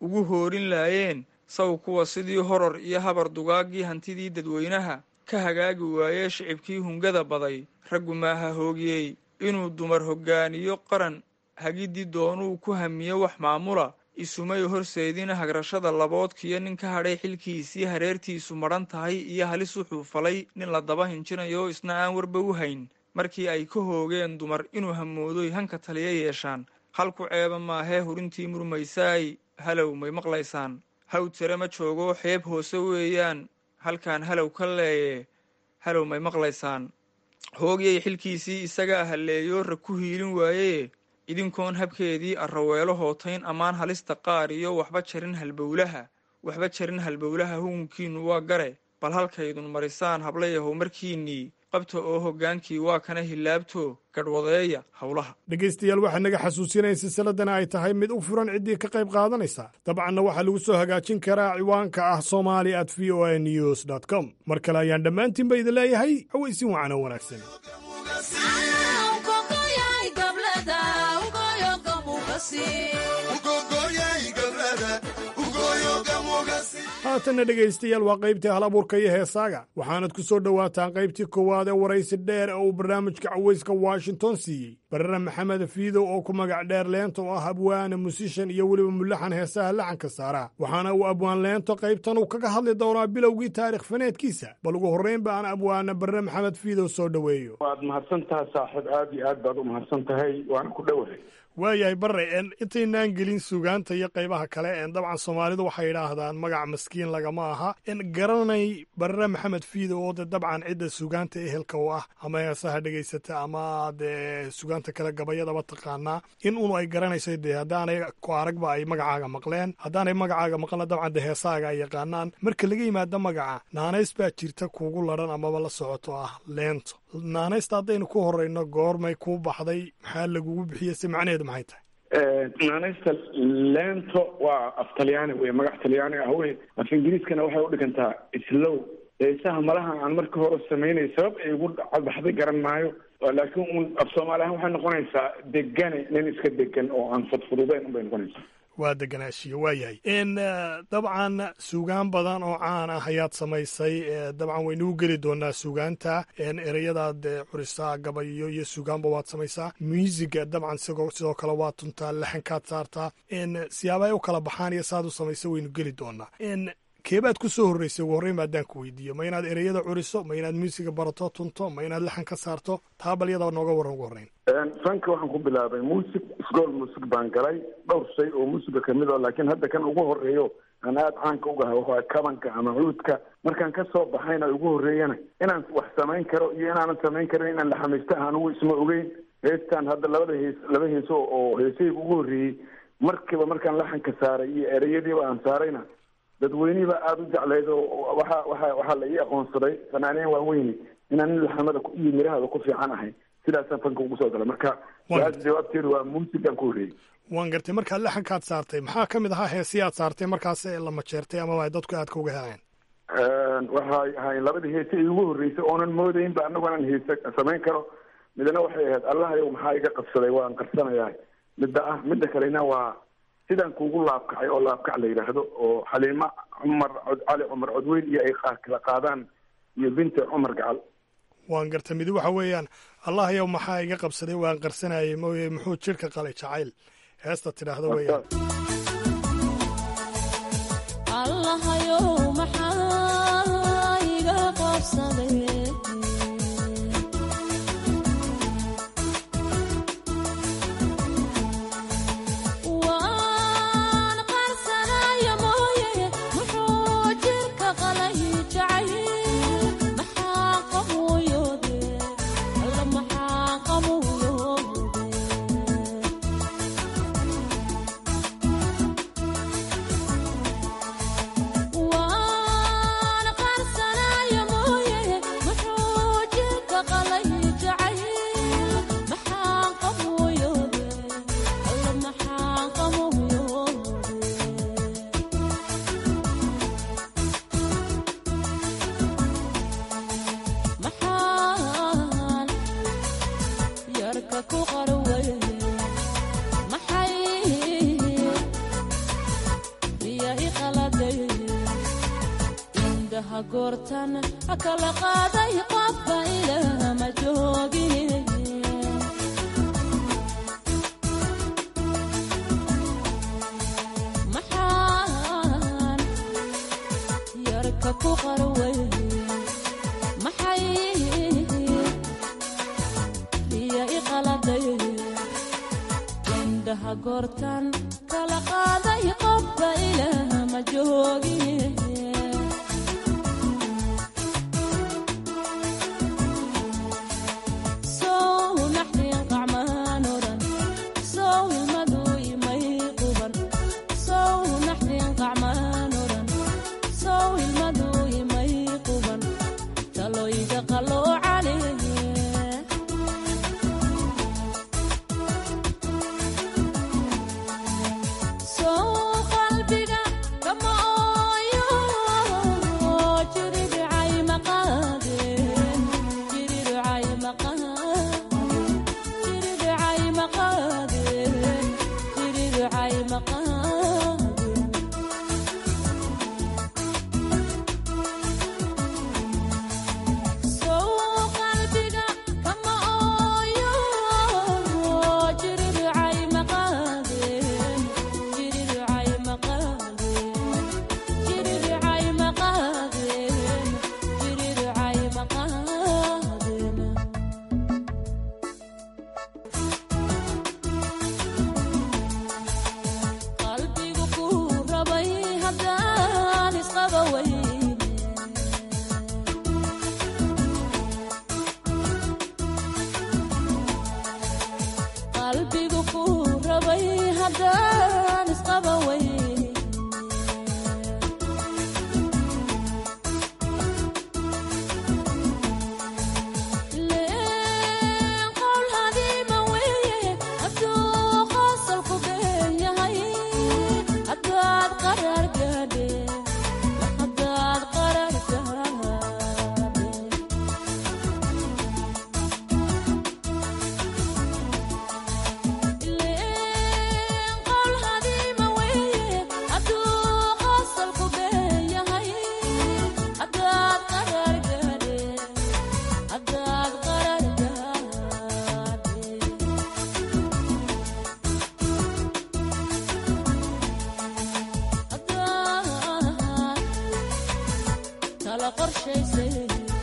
ugu hoorin laayeen saw kuwa sidii horor iyo habar dugaaggii hantidii dadweynaha ka hagaagi waayee shicibkii hungada baday raggu maaha hoogiyey inuu dumar hoggaaniyo qaran hagidii doonuu ku hamiyo wax maamula isumay horseedina hagrashada laboodkiyo nin ka hadhay xilkiisii hareertiisu madhan tahay iyo halis wuxuu falay nin la daba hinjinayo isna aan warba u hayn markii ay ka hoogeen dumar inuu hamoodoy hanka taliya yeeshaan halku ceeba maahee hurintii murmaysaay halow may maqlaysaan haw tire ma joogo xeeb hoose weeyaan halkaan halow ka leeye halow may maqlaysaan hoogyay xilkiisii isagaa halleeyo rag ku hiilin waayee idinkoon habkeedii arraweelo hootayn ammaan halista qaar iyo waxba jarin halbowlaha waxba jarin halbowlaha hugunkiinnu waa gare bal halkaydun marisaan hablayahow markiinnii qabta oo hoggaankii waa kana hilaabto gadhwadeeya howlaha dhegaystayaal waxaa naga xasuusinaya silsiladana ay tahay mid u furan ciddii ka qayb qaadanaysa dabcanna waxaa lagu soo hagaajin karaa ciwaanka ah somali at v o a news dt com mar kale ayaan dhammaantiinba idin leeyahay hawaysin wacan oo wanaagsan haatanna dhegaystayaal waa qaybtii hal abuurka iyo heesaaga waxaanad ku soo dhowaataan qaybtii koowaad ee waraysi dheer ee uu barnaamijka cawayska washington siiyey barare maxamed fiidow oo ku magac dheer leento oo ah abwaane musishan iyo weliba mulaxan heesaha laxanka saara waxaana uu abwaan leento qaybtan uu kaga hadli doonaa bilowgii taarikh faneedkiisa bal ugu horraynba aan abwaane barre maxamed fiidow soo dhoweeyo waad mahadsan tahay saaxiib aad iyo aad baad u mahadsan tahay waana ku dhowahay waayahay barre intaynaan gelin sugaanta iyo qaybaha kale dabcan soomaalidu waxay idhaahdaan magac maskiin lagama aha garanay barre maxamed fiido oo de dabcan cidda sugaanta ehelka u ah ama heesaha dhegaysata ama dee sugaanta kale gabayadaba taqaanaa in unu ay garanayso dee haddaanay ku aragba ay magacaaga maqleen haddaanay magacaaga maqlna dabcan de heesahaaga ay yaqaanaan marka laga yimaado magaca naanays baa jirta kuugu ladhan amaba la socoto ah leento naanaysta haddaynu ku horeyno goormay kuu baxday maxaa lagugu bixiyey si macnaheedu maxay tahay naanaysta leento waa af talyaani wey magac talyaani ah wey af ingiriiskana waxay udhigantaa islow heesaha malaha aan markii hore samaynay sabab ay ugu cadbaxday garan maayo laakiin un af soomaali ahaan waxay noqonaysaa degane nin iska degan oo aan fudfududeyn unbay noqonaysaa waa deganaashiyo waa yahay dabcan suugaan badan oo caan ah ayaad samaysay dabcan waynuu geli doonaa suugaanta ereyadaad curisaa gabayo iyo suugaanba waad samaysaa muusiga dabcan sidoo kale waad tuntaa laxankaad saartaa siyaaba ay u kala baxaan iyo saad u samaysa waynu geli doonaa keebaad ku soo horreysay ugu horreyn ba haddaan ku weydiiyo ma inaad ereyada curiso ma inaad muusiga barato tunto ma inaad laxan ka saarto taa bal iyadaba nooga warran ugu horreyn fanka waxaan ku bilaabay muusig isgool muusig baan galay dhowr shay oo muusiga kamid o laakiin hadda kan ugu horreeyo aan aada caanka ugahay waxaa kabanka ama cuudka markaan ka soo baxayna ugu horreeyana inaan wax samayn karo iyo inaanan samayn karin inaan laxamaysto anugu isma ogeyn heestaan hadda labada hees laba heeso oo heesahayga ugu horreeyey markiiba markaan laxanka saaray iyo ereyadiiba aan saarayna dadweynihiba aada u jeclayd oo waxa waxa waxaa la ii aqoonsaday fanaaniin waaweyni inaan nin laxamada iyo mirahada ku fiican ahay sidaasaan fanka ugu soo galay marka su-aasha jawaabteedu waa muusigaan ku horreeyey waan gartay markaad laxankaad saartay maxaa ka mid ahaa heesii aad saartay markaas la majeertay amaba ay dadku aadka uga heleen waxay ahayn labadii heese ay ugu horreysay oonan moodaynba anagu anaan heese samayn karo midna waxay ahayd allahayow maxaa iga qabsaday waan qarsanayaa midda ah midda kalena waa sidaan kuugu laabkacay oo laabkac la yidhaahdo oo xaliimo cumar cali cumar codweyn iyo ay kala qaadaan iyo binti cumar gacal waan gartay midi waxa weeyaan allah yow maxaa iga qabsaday waan qarsanayay mooye muxuu jidhka qalay jacayl heesta tidhaahdo weeyaan kala qaaday qofba ilaah ma joogine maxaan yarka ku qarway maxay iyo iqaladay indhaha goortan kala qaaday qofba ilaah ma joogine sow naxdin qacmaan odhan sow ilmadu imay quban sow naxdin qacmaan odhan sow ilmadu imay quban taloyga qalloocane sow qalbiga kama ooyo jiridhicay maqaadeen jiridhicay maqaadeen jiridhicay maqaadeen jiridhicay maqaadeen sow qalbiga kama ooyo jiridhicay maqaadeen jiridhicay maqaadeen jiridhicay maqaadeen jiridhicay maqaadeen qalbigu ku rabay haddaan isqaba weyne qalbigu ku rabay haddaan isqaba weyne leen qowl hadiima weeye hadduu qosolku been yahay haddaad qarar gaadhe haddaad qarar gaadhe leen qowl hadiima weeye hadduu qosolku been yahay haddaad qarar gaadhe haddaad qarar gaadhe haddaad kala qorshaysay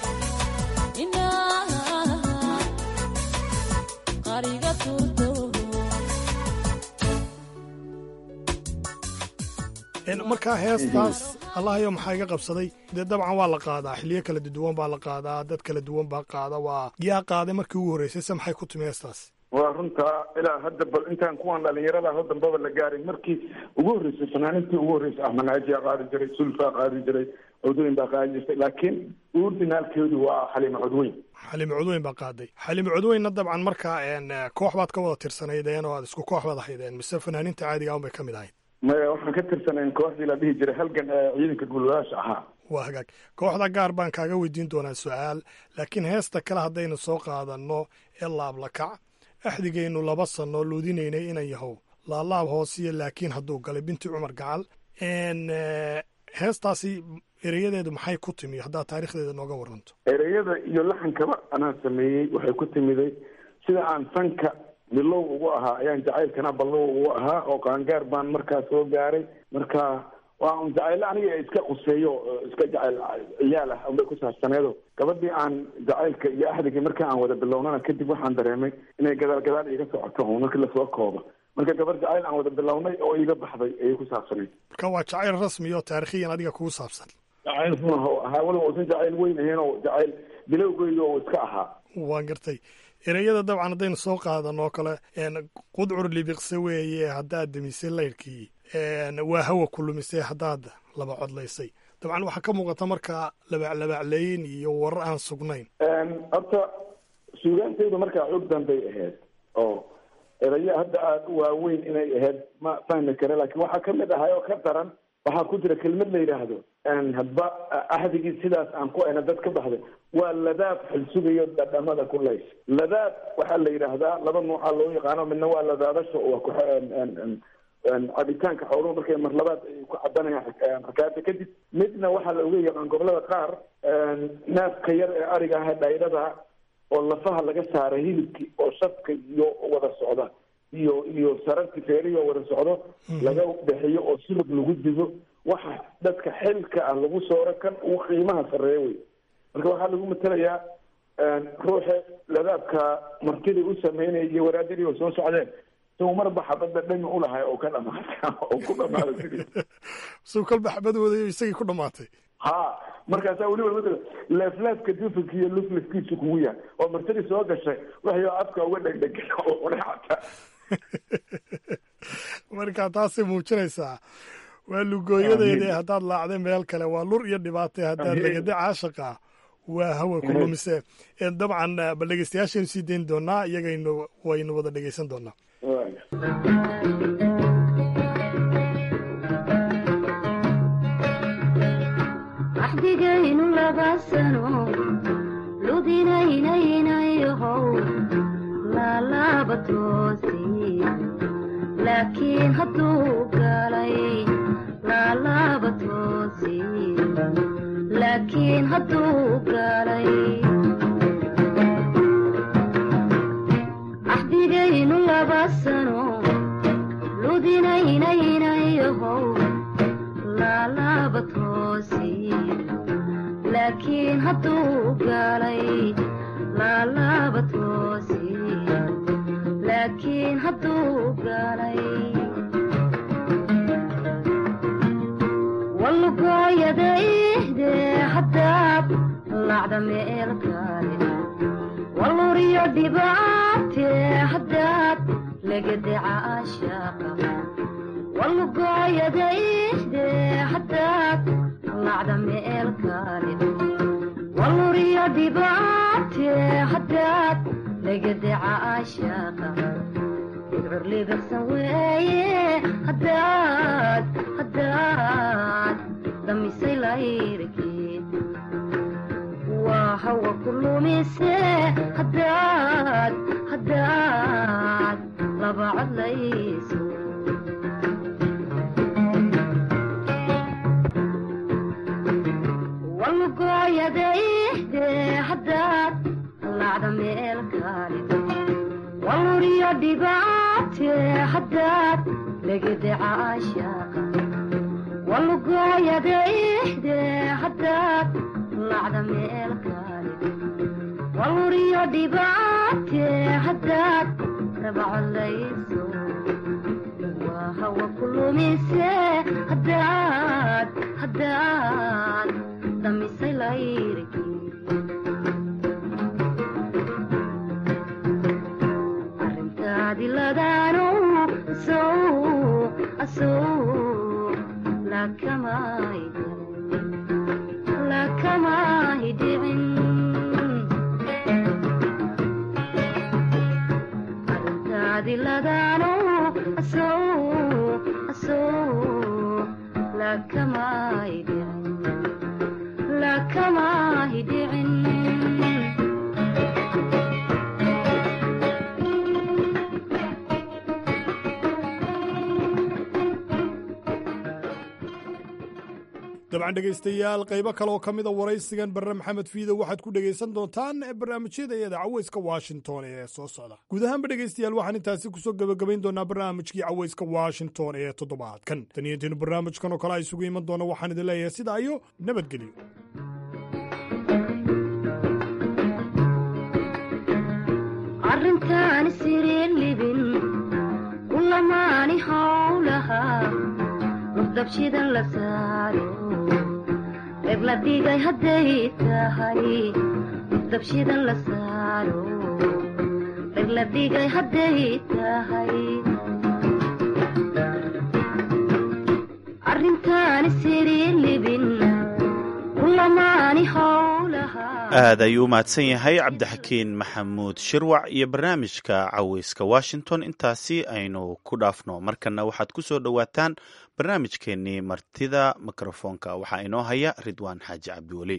inaad qariga turto markaa heestaas allahayo maxaa iga qabsaday dee dabcan waa la qaadaa xiliyo kala duwan baa la qaadaa dad kala duwan baa qaada waa yaa qaaday markii ugu horreysay se maxay ku timi heestaas waa runta ilaa hadda bal intaan kuwan dhalinyarada ho dambaba la gaarin markii ugu horreysay fanaanintii ugu horreysay ahmed naajiyaa qaadi jiray sulfaa qaadi jiray cudweyn baa qaadi jirtay laakiin uurdinaalkeedu waa xaliima cudweyn xaliimo codweyn baa qaaday xaliimo codweynna dabcan markaa een, koox baad ka wada tirsanaydeen oo aad isku koox baad ahaydeen mise fanaaninta caadiga un bay ka mid ahayd maya waxaan ka tirsanayn kooxdii la dhihi jiray halgan ee ciidanka gulwadaasha ahaa waa hagaag kooxda gaar baan kaaga weydiin doonaa su-aal laakiin heesta kale haddaynu soo qaadanno ee laablakac axdigaynu laba sanno luudinaynay inan yahow laalaab hoosiyo laakiin hadduu galay binti cumar gacal n heestaasi ereyadeedu maxay ku timi haddaad taarikhdeeda nooga waranto ereyada iyo laxankaba anaa sameeyey waxay ku timiday sida aan sanka bilow ugu ahaa ayaan jacaylkana ballow ugu ahaa oo qaangaar baan markaa soo gaaray marka waa un jacaylo aniga iska quseeyo oo iska jacayl ciyaal ah unbay ku saabsaneedo gabadhii aan jacaylka iyo axdigii marka aan wada bilownana kadib waxaan dareemay inay gadaal gadaal iiga socoto un markii lasoo koobo marka gabar jacayl aan wada bilownay oo iiga baxday ayay ku saabsanayd marka waa jacayl rasmi oo taarikhiyan adiga kugu saabsan jacayl run oo ahaa weliba uusan jacayl weyn ahayn oo jacayl bilowgeyga oo iska ahaa waan gartay ereyada dabcan haddaynu soo qaadan oo kale qudcur libiqse weeye haddaad demisay laydhkii waa hawa ku lumisay haddaad laba codlaysay dabcan waxaa ka muuqata markaa labaclabacleyn iyo warar aan sugnayn horta suugaantaydu markaa xoog danbay ahayd oo erayo hadda aada u waaweyn inay ahayd ma fahmi kare laakiin waxaa kamid ahay oo ka daran waxaa ku jira kelmad la yidhaahdo hadba axdigii sidaas aan ku ayna dad ka baxday waa ladaab xilsugayo dhadhamada ku lays ladaab waxaa la yidhaahdaa laba nuuca loo yaqaano midna waa ladaadasha waa ku cabitaanka xooluhu markay mar labaad ay ku cabanayaan rakaada kadib midna waxaa la oga yaqaan gobolada qaar neefka yar ee ariga ah dhaydhada oo lafaha laga saaray hilibkii oo shafka iyo wada socda iyo iyo sararki feerihi oo wada socdo laga bixiyo oo sulub lagu digo waxa dadka xilka ah lagu sooro kan uu qiimaha sarreeya wey marka waxaa lagu matelayaa ruuxa ladaabka martidii u sameynaya iyo waraadadii oo soo socdeen suu marba xabadda dhami ulahay oo ka dhamaata oo ku dhamaada sidii suu kolba xabadooda isagii ku dhamaatay ha markaasaa weliba matala leefleefka dufanka iyo luflifkiisu kugu yahay oo martidii soo gashay waxyo afka uga dhegdheg oo cunay xataa marka taasay muujinaysaa waa lugooyadeedii haddaad laacday meel kale waa lur iyo dhibaatay haddaad legada caashaqa waa hawa ku lumise dabcan bal dhegeystayaashaynu sii dayn doonaa iyagaynu waynu wada dhegeysan doonaa axdigaynu laba sano ludinaynaynayhow laalaba toosi laakiin hadduu galay laalaba toosi laakiin hadduu galay axdigaynu laba sano ludinaynaynayohow laalaba toosi laakiin hadduu galay laalaba toosi laakiin hadduu galay walugooyadaihde haddaad lacda meel kale waluriyo dhibaate haddaad legadeca ashaaqa walugooyadaihde haddaad lacda meel kale waluriyo dhibaate haddaad legadeca ashaaqa idcurligasan weeye haddaad haddaad damisay layrkeed waa hawa ku lumise haddaad haddaad laba codlayso walugooyadaihde haddaad lacda meel kale waluriyo dhibaate haddaad legadeca ashaaqa walugooyadaihde haddaad lacda meel kale waluriyo dhibaate haddaad rabacolayso waa hawa ku lumise haddaad haddaad damisay layrkii arrintaadi ladaano sow asow lakamay lakamay dhicin arrintaadi ladaano asow asow lakamay dhicin lakamay dhicin dabcan dhegaystayaal qaybo kale oo ka mida waraysigan barre maxamed fiido waxaad ku dhegaysan doontaan barnaamijyada iyada caweyska washington ee soo socda guud ahaanba dhegaystayaal waxaan intaasi kusoo gebagabayn doonaa barnaamijkii caweyska washington ee toddobaadkan tan iyo intiinu barnaamijkan oo kale a isugu iman doona waxaan idin leeyahay sidaa iyo nabadgelyo arrintaani siriir libin kulamaani howlaha murdabshidan la saaro reeb la dhigay hadday tahay murdabshidan la saaro reeb la dhigay hadday tahay arrintaani siriir libin kulamaani howlaha aad ayuu u mahadsan yahay cabdixakiin maxamuud shirwac iyo barnaamijka caweyska washington intaasi aynu ku dhaafno markana waxaad ku soo dhowaataan barnaamijkeennii martida mikrofoonka waxaa inoo haya ridwaan xaaji cabdiweli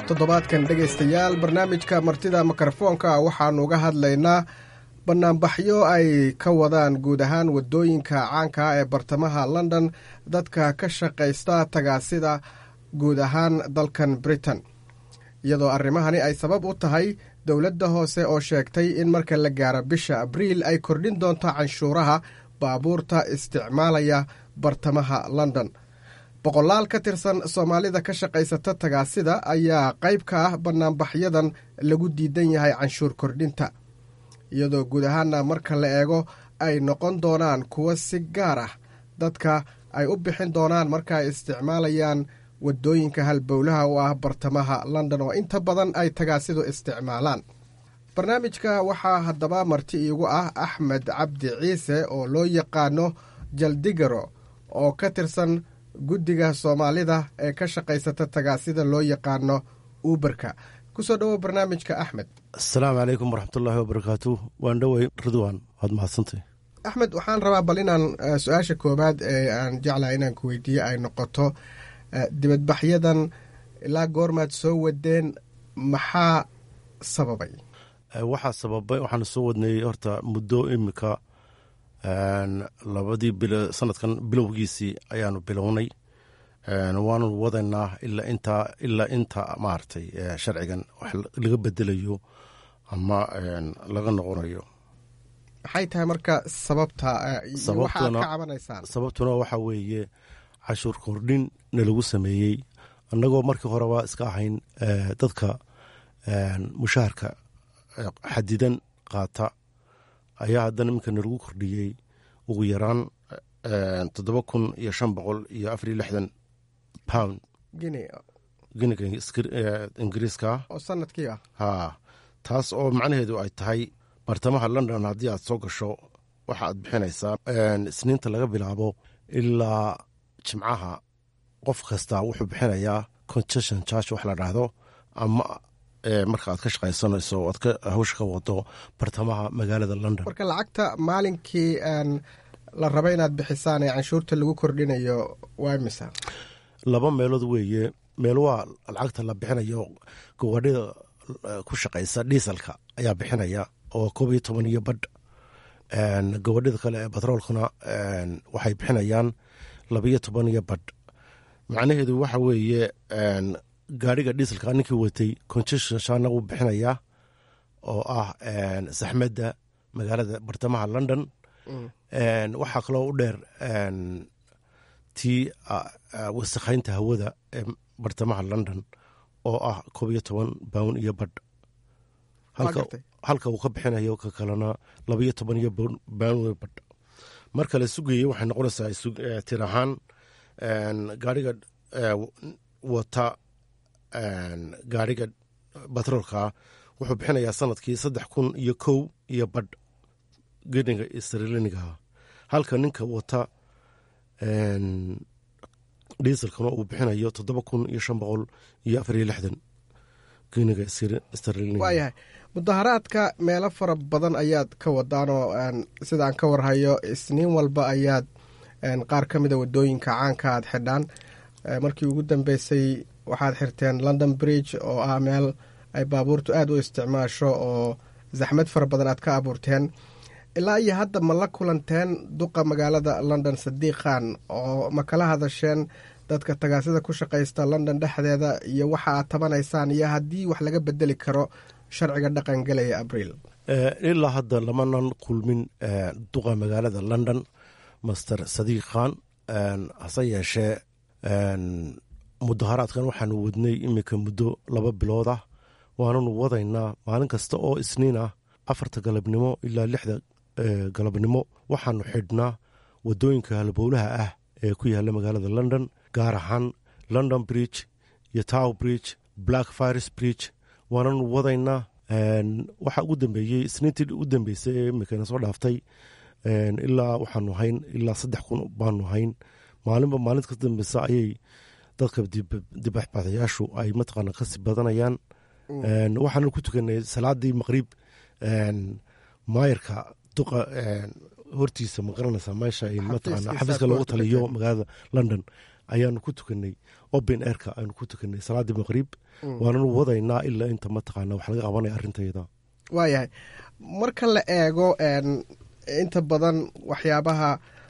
toddobaadkan dhegaystayaal barnaamijka martida mikrofoonka waxaannu uga hadlaynaa bannaanbaxyo ay ka wadaan guud ahaan waddooyinka caanka ah ee bartamaha london dadka ka shaqaysta tagaasida guud ahaan dalkan britain iyadoo arrimahani ay sabab u tahay dowladda hoose oo sheegtay in marka la gaaro bisha abriil ay kordhin doonto canshuuraha baabuurta isticmaalaya bartamaha london boqolaal ka tirsan soomaalida ka shaqaysata tagaasida ayaa qayb ka ah bannaanbaxyadan lagu diidan yahay canshuur kordhinta iyadoo guud ahaana marka la eego ay noqon doonaan kuwo si gaar ah dadka ay u bixin doonaan marka ay isticmaalayaan waddooyinka halbowlaha u ah bartamaha london oo inta badan ay tagaasidu isticmaalaan barnaamijka waxaa haddaba marti iigu ah axmed cabdi ciise oo loo yaqaano jaldigaro oo ka tirsan guddiga soomaalida ee ka shaqaysata tagaasida loo yaqaano uberka kusoo dhowo barnaamijka axmed asalaamu calaykum waraxmatullaahi wabarakaatu waan dhowey ridwan waad mahadsantay axmed waxaan rabaa bal inaan su-aasha koowaad ee aan jeclahay inaan ku weydiiye ay noqoto dibadbaxyadan ilaa goormaad soo wadeen maxaa sababay waxaa sababay waxaan soo wadnay horta muddo imika labadii bil sanadkan bilowgiisii ayaanu bilownay waanu wadaynaa ilaa intaa ilaa inta maaragtay sharcigan wax laga bedelayo ama laga noqonayo maxay tahay marka sababta waxaad ka cabanaysaan sababtuna waxaa weeye cashuur kordhin na lagu sameeyey annagoo markii horeba iska ahayn dadka mushaharka xadidan qaata ayaa haddana iminka nalagu kordhiyey ugu yaraan toddoba kun iyo shan boqol iyo afar iyo lixdan pound giniga ingiriiska oo sanadkii ah haa taas oo macnaheedu ay tahay bartamaha london haddii aad soo gasho waxa aad bixinaysaa isniinta laga bilaabo ilaa jimcaha qof kasta wuxuu bixinayaa concession charge wax la dhaahdo ama marka aad ka shaqaysanayso aad ka hawsha ka wado bartamaha magaalada london marka lacagta maalinkii la raba inaad bixisaan ee canshuurta lagu kordhinayo waa misa laba meelood weeye meel waa lacagta la bixinayo gawadhida ku shaqaysa diiselka ayaa bixinaya oo koob iyo toban iyo badh gawadhida kale ee batroolkuna waxay bixinayaan labiyo toban iyo badh macnaheedu waxa weeye gaadhiga diiselka ninkii watay constitutionna wuu bixinayaa oo ah saxmadda magaalada bartamaha london waxaa kaloo u dheer tii wasakhaynta hawada ee bartamaha london oo ah koob iyo toban bawn iyo badh halka uu ka bixinayo ka kalena labaiyo toban iyo bawn badh marka la sugayey waxay noqonaysaa tir ahaan gaariga wata gaariga batroolka wuxuu bixinayaa sanadkii saddex kun iyo kow iyo badh geniga srliniga halka ninka wata diiselkana uu bixinayo toddoba kun iyo shan boqol iyo afar iyo lixdan geniga srliniga waayahay mudaharaadka meelo fara badan ayaad ka wadaanoo sidaan ka warhayo isniin walba ayaad qaar ka mida wadooyinka caanka aad xidhaan markii ugu dambeysay waxaad xirteen london bridge oo ah meel ay baabuurtu aad u isticmaasho oo zaxmad fara badan aad ka abuurteen ilaa iyo hadda ma la kulanteen duqa magaalada london sadiiq khan oo ma kala hadasheen dadka tagaasida ku shaqaysta london dhexdeeda iyo waxa aad tabanaysaan iyo haddii wax laga bedeli karo sharciga dhaqan gelaya abriil ilaa hadda lamanan kulmin duqa magaalada london master sadiiq khan hase yeeshee mudaharaadkan waxaanu wadnay iminka muddo laba bilood ah waananu wadaynaa maalin kasta oo isniin ah afarta galabnimo ilaa lixda galabnimo waxaanu xidhnaa wadooyinka halbowlaha ah ee ku yaala magaalada london gaar ahaan london bridge iyo tow bridge black firis bridge waananu wadaynaa waxaa ugu dambeeyey isniintii u dambeysay ee imikana soo dhaaftay ilaa waxaanu hayn ilaa saddex kun baanu hayn maalinba maalinta ka dambeysa ayay dadka dibaxbaxayaashu ay mataqaana kasii badanayaan waxaanu ku tukanay salaadii maqrib maayarka duqa hortiisa ma garanaysaa meesha ay mataqaana xafiiska loogu taliyo magaalada london ayaanu ku tukanay open airka aanu ku tukanay salaadii maqrib Mm. waananu wadaynaa ilaa inta mataqaana wax laga qabanaya arrintayda waayahay marka la eego een, inta badan waxyaabaha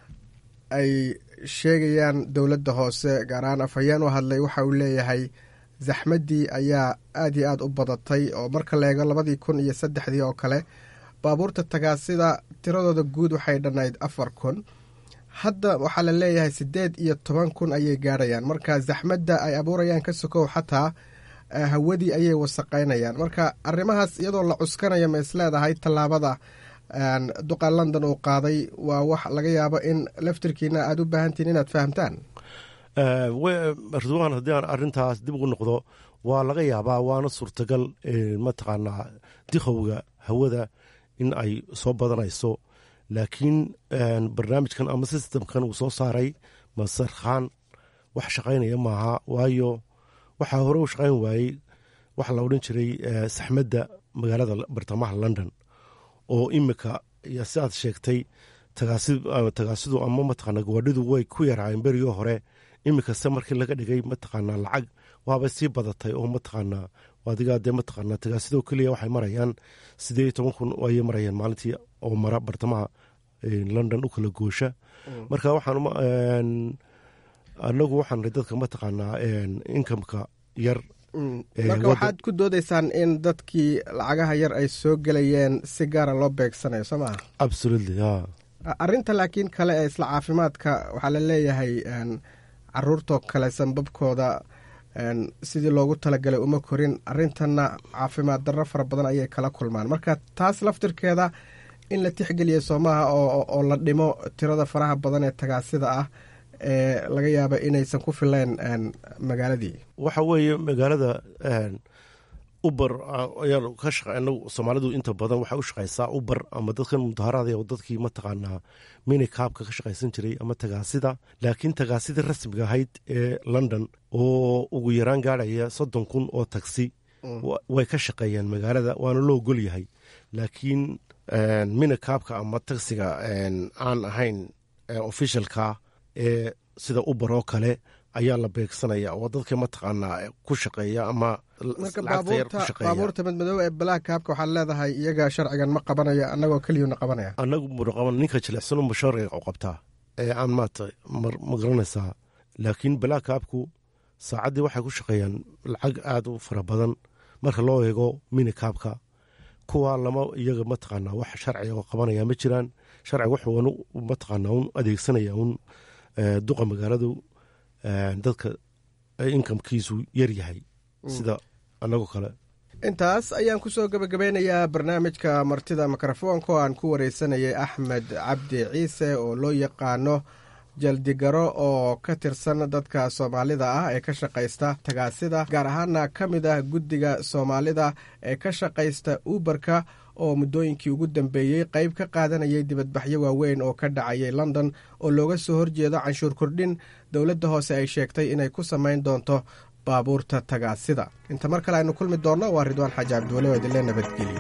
ay sheegayaan dowladda hoose gaar ahaan afhayeen u hadlay waxa uu leeyahay zaxmaddii ayaa aad iyo aad u badatay oo marka la eego labadii kun iyo saddexdii oo kale baabuurta tagaasida tiradooda guud waxay dhannayd afar kun hadda waxaa la leeyahay siddeed iyo toban kun ayay gaadhayaan marka zaxmadda ay abuurayaan ka sokow xataa eh, hawadii ayay wasaqaynayaan marka arrimahaas iyadoo la cuskanayo ma isleedahay tallaabada een, duqa london uu qaaday waa wax laga yaabo in laftirkiina aad u baahantihin inaad fahamtaan Eh, we- ridwaan haddii aan arrintaas dib ugu noqdo waa laga yaabaa waana suurtagal eh, mataqaanaa dikhowga hawada in ay soo badanayso laakiin eh, barnaamijkan ama sistemkan uu soo saaray masarkhaan wax shaqaynaya maaha waayo waxaa hore u shaqayn waayey waxa la odhan jiray eh, saxmadda magaalada bartamaha london oo imika iyo si aad sheegtay tagaasi- ah, tagaasidu ama mataqaana gawadhidu way ku yaraayeen berigii hore imikase markii laga dhigay mataqaanaa lacag waabay sii badatay oo mataqaanaa adigaa dee mataqaanaa tagaasidoo keliya waxay marayaan sideed iyo toban kun ayay marayaan maalintii oo mara bartamaha eh, london u kala goosha Mm. marka waxaan uma- een, anagu waxaan nahay dadka mataqaanaa inkamka yar Mm. Eh, marka waddan- waxaad ku doodaysaan in dadkii lacagaha yar ay soo gelayeen si gaara loo beegsanayo soo maha absolutely ya arrinta laakiin kale ee isla caafimaadka waxaa la leeyahay een, caruurtoo kale sanbabkooda een, sidii loogu talagalay uma korin arrintanna caafimaad darro fara badan ayay kala kulmaan marka taas laftirkeeda in la tixgeliya soomaha oo oo- oo la dhimo tirada faraha badan ee tagaasida ah ee laga yaaba inaysan ku filayn een, magaaladii waxa weeye magaalada uber ayaan ka shaqeyna soomaalidu inta badan waxay u shaqeysaa uber ama dadkan mudaharaada oo dadkii mataqaanaa minikaabka ka shaqaysan jiray ama tagaasida laakiin tagaasida rasmiga ahayd ee london oo ugu yaraan gaadhaya soddon kun oo tagsi Mm. wa- way ka shaqeeyaan magaalada waana loo ogol yahay laakiin minikaabka ama tagsiga aan ahayn officialka ee sida uber oo kale ayaa la beegsanaya oo dadka mataqaanaa ku shaqeeya ama marka lacagta yar ku baabuurta shaqeeya baabuurta madmadoow ee black kaabka waxaad leedahay iyaga sharcigan ma qabanayo annagoo keliyuna qabanaya annagu muraqaban ninka jilicsan unba sharciga u qabtaa ee aan maata ma garanaysaa laakiin balaakaabku saacaddii waxay ku shaqeeyaan lacag aada u fara badan marka loo eego minikaabka kuwa lama iyaga mataqaanaa wax sharciga oo qabanaya ma jiraan sharciga wuxuu mataqaanaa un adeegsanaya un eh, duqa magaaladu eh, dadka inkamkiisu yar yahay sida annagoo kale intaas ayaan kusoo gebagabeynayaa barnaamijka martida mikrofoonka oo aan ku wareysanayay axmed cabdi ciise oo loo yaqaano jaldigaro oo ka tirsan dadka soomaalida ah ee ka shaqaysta tagaasida gaar ahaana ka mid ah guddiga soomaalida ee ka shaqaysta uberka oo muddooyinkii ugu dambeeyey qayb ka qaadanayay dibadbaxyo waaweyn oo ka dhacayay london oo looga soo horjeedo canshuur kordhin dowladda hoose ay sheegtay inay ku samayn doonto baabuurta tagaasida inta mar kale aynu kulmi doonno waa ridwaan xaaji cabdiwale oo idinle nabadgeliyo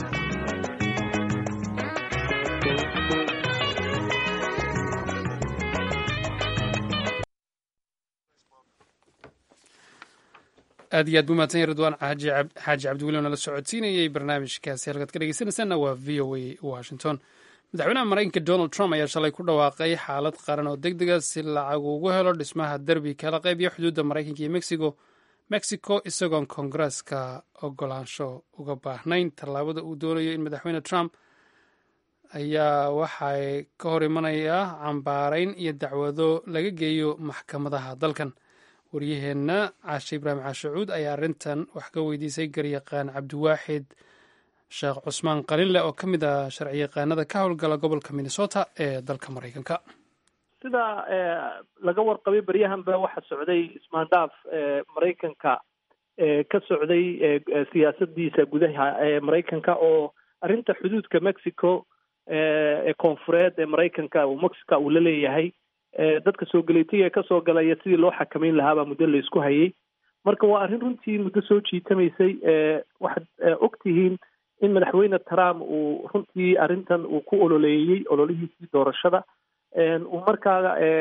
aad iyo aad buu mahadsan yahay ridwaan xaaji cab- xaaji cabdiweli oo nala socodsiinayey barnaamijkaasi halkaad ka dhegeysanaysaanna waa v o a washington madaxweynaha maraykanka donald trump ayaa shalay ku dhawaaqay xaalad qaran oo deg dega si lacag ugu helo dhismaha derbi kala qaybiya xuduudda maraykanka iyo mexico mexico isagoon koongareeska ogolaansho uga baahnayn tallaabada uu doonayo in madaxweyne trump ayaa waxay ka hor imanayaa cambaarayn iyo dacwado laga geeyo maxkamadaha dalkan waryaheenna caashe ibraahim caashacuud ayaa arrintan wax ka weydiisay garyaqaan cabdiwaaxid sheekh cusmaan qalinleh oo ka mid ah sharciyaqaanada ka howlgala gobolka minnesota ee dalka maraykanka sida laga warqabay baryahanba waxa socday ismaandhaaf maraykanka ka socday siyaasadiisa gudaha ee maraykanka oo arrinta xuduudka mexico ee koonfureed ee maraykanka uu mexica uu la leeyahay dadka soo galeytiga ee kasoo galaya sidii loo xakameyn lahaabaa muddo la isku hayay marka waa arrin runtii muddo soo jiitamaysay waxaad og tihiin in madaxweyne trump uu runtii arrintan uu ku ololeeyey ololihiisii doorashada uu markaa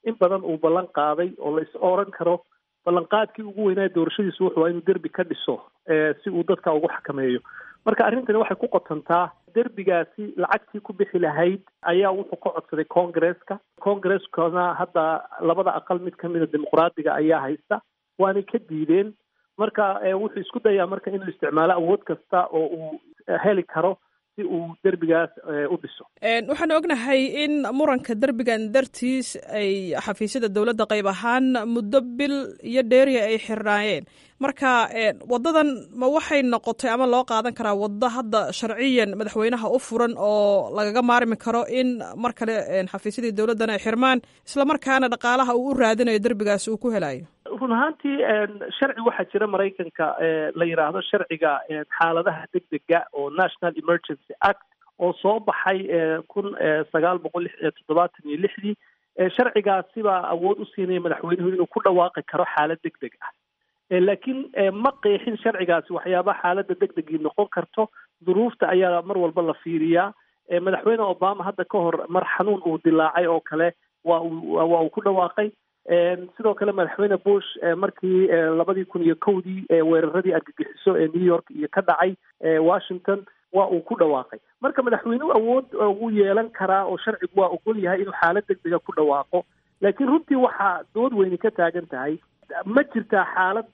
in badan uu ballan qaaday oo la is oran karo ballanqaadkii ugu weynaa doorashadiisu wuxuu waa inuu derbi ka dhiso si uu dadka ugu xakameeyo marka arrintani waxay ku qotontaa derbigaasi lacagtii ku bixi lahayd ayaa wuxuu ka codsaday congresska congreskana hadda labada aqal mid kamida dimuqraadiga ayaa haysta waanay ka diideen marka wuxuu isku dayaa marka inuu isticmaalo awood kasta oo uu heli karo si uu derbigaas u dhiso waxaan ognahay in muranka derbigan dartiis ay xafiisyada dowladda qayb ahaan muddo bil iyo dheeriya ay xirnaayeen marka wadadan ma waxay noqotay ama loo qaadan karaa waddo hadda sharciyan madaxweynaha u furan oo lagaga maarmi karo in mar kale xafiisyadii dowladdan ay xirmaan islamarkaana dhaqaalaha uu u raadinayo derbigaas uu ku helayo run ahaantii sharci waxaa jira maraykanka la yidhaahdo sharciga xaaladaha degdega oo national emergency act oo soo baxay kun sagaal boqol toddobaatan iyo lixdii sharcigaasibaa awood u siinaya madaxweynuhu inuu ku dhawaaqi karo xaalad degdeg ah laakiin ma qeexin sharcigaasi waxyaabaha xaaladda degdegii noqon karto duruufta ayaa mar walba la fiiriyaa madaxweyne obama hadda ka hor mar xanuun uu dilaacay oo kale waa uu waa uu ku dhawaaqay sidoo kale madaxweyne bush markii labadii kun iyo kowdii weeraradii argagixiso ee new york iyo ka dhacay washington waa uu ku dhawaaqay marka madaxweynuhu awood ugu yeelan karaa oo sharcigu waa ogol yahay inuu xaalad degdega ku dhawaaqo laakiin runtii waxaa dood weyni ka taagan tahay ma jirtaa xaalad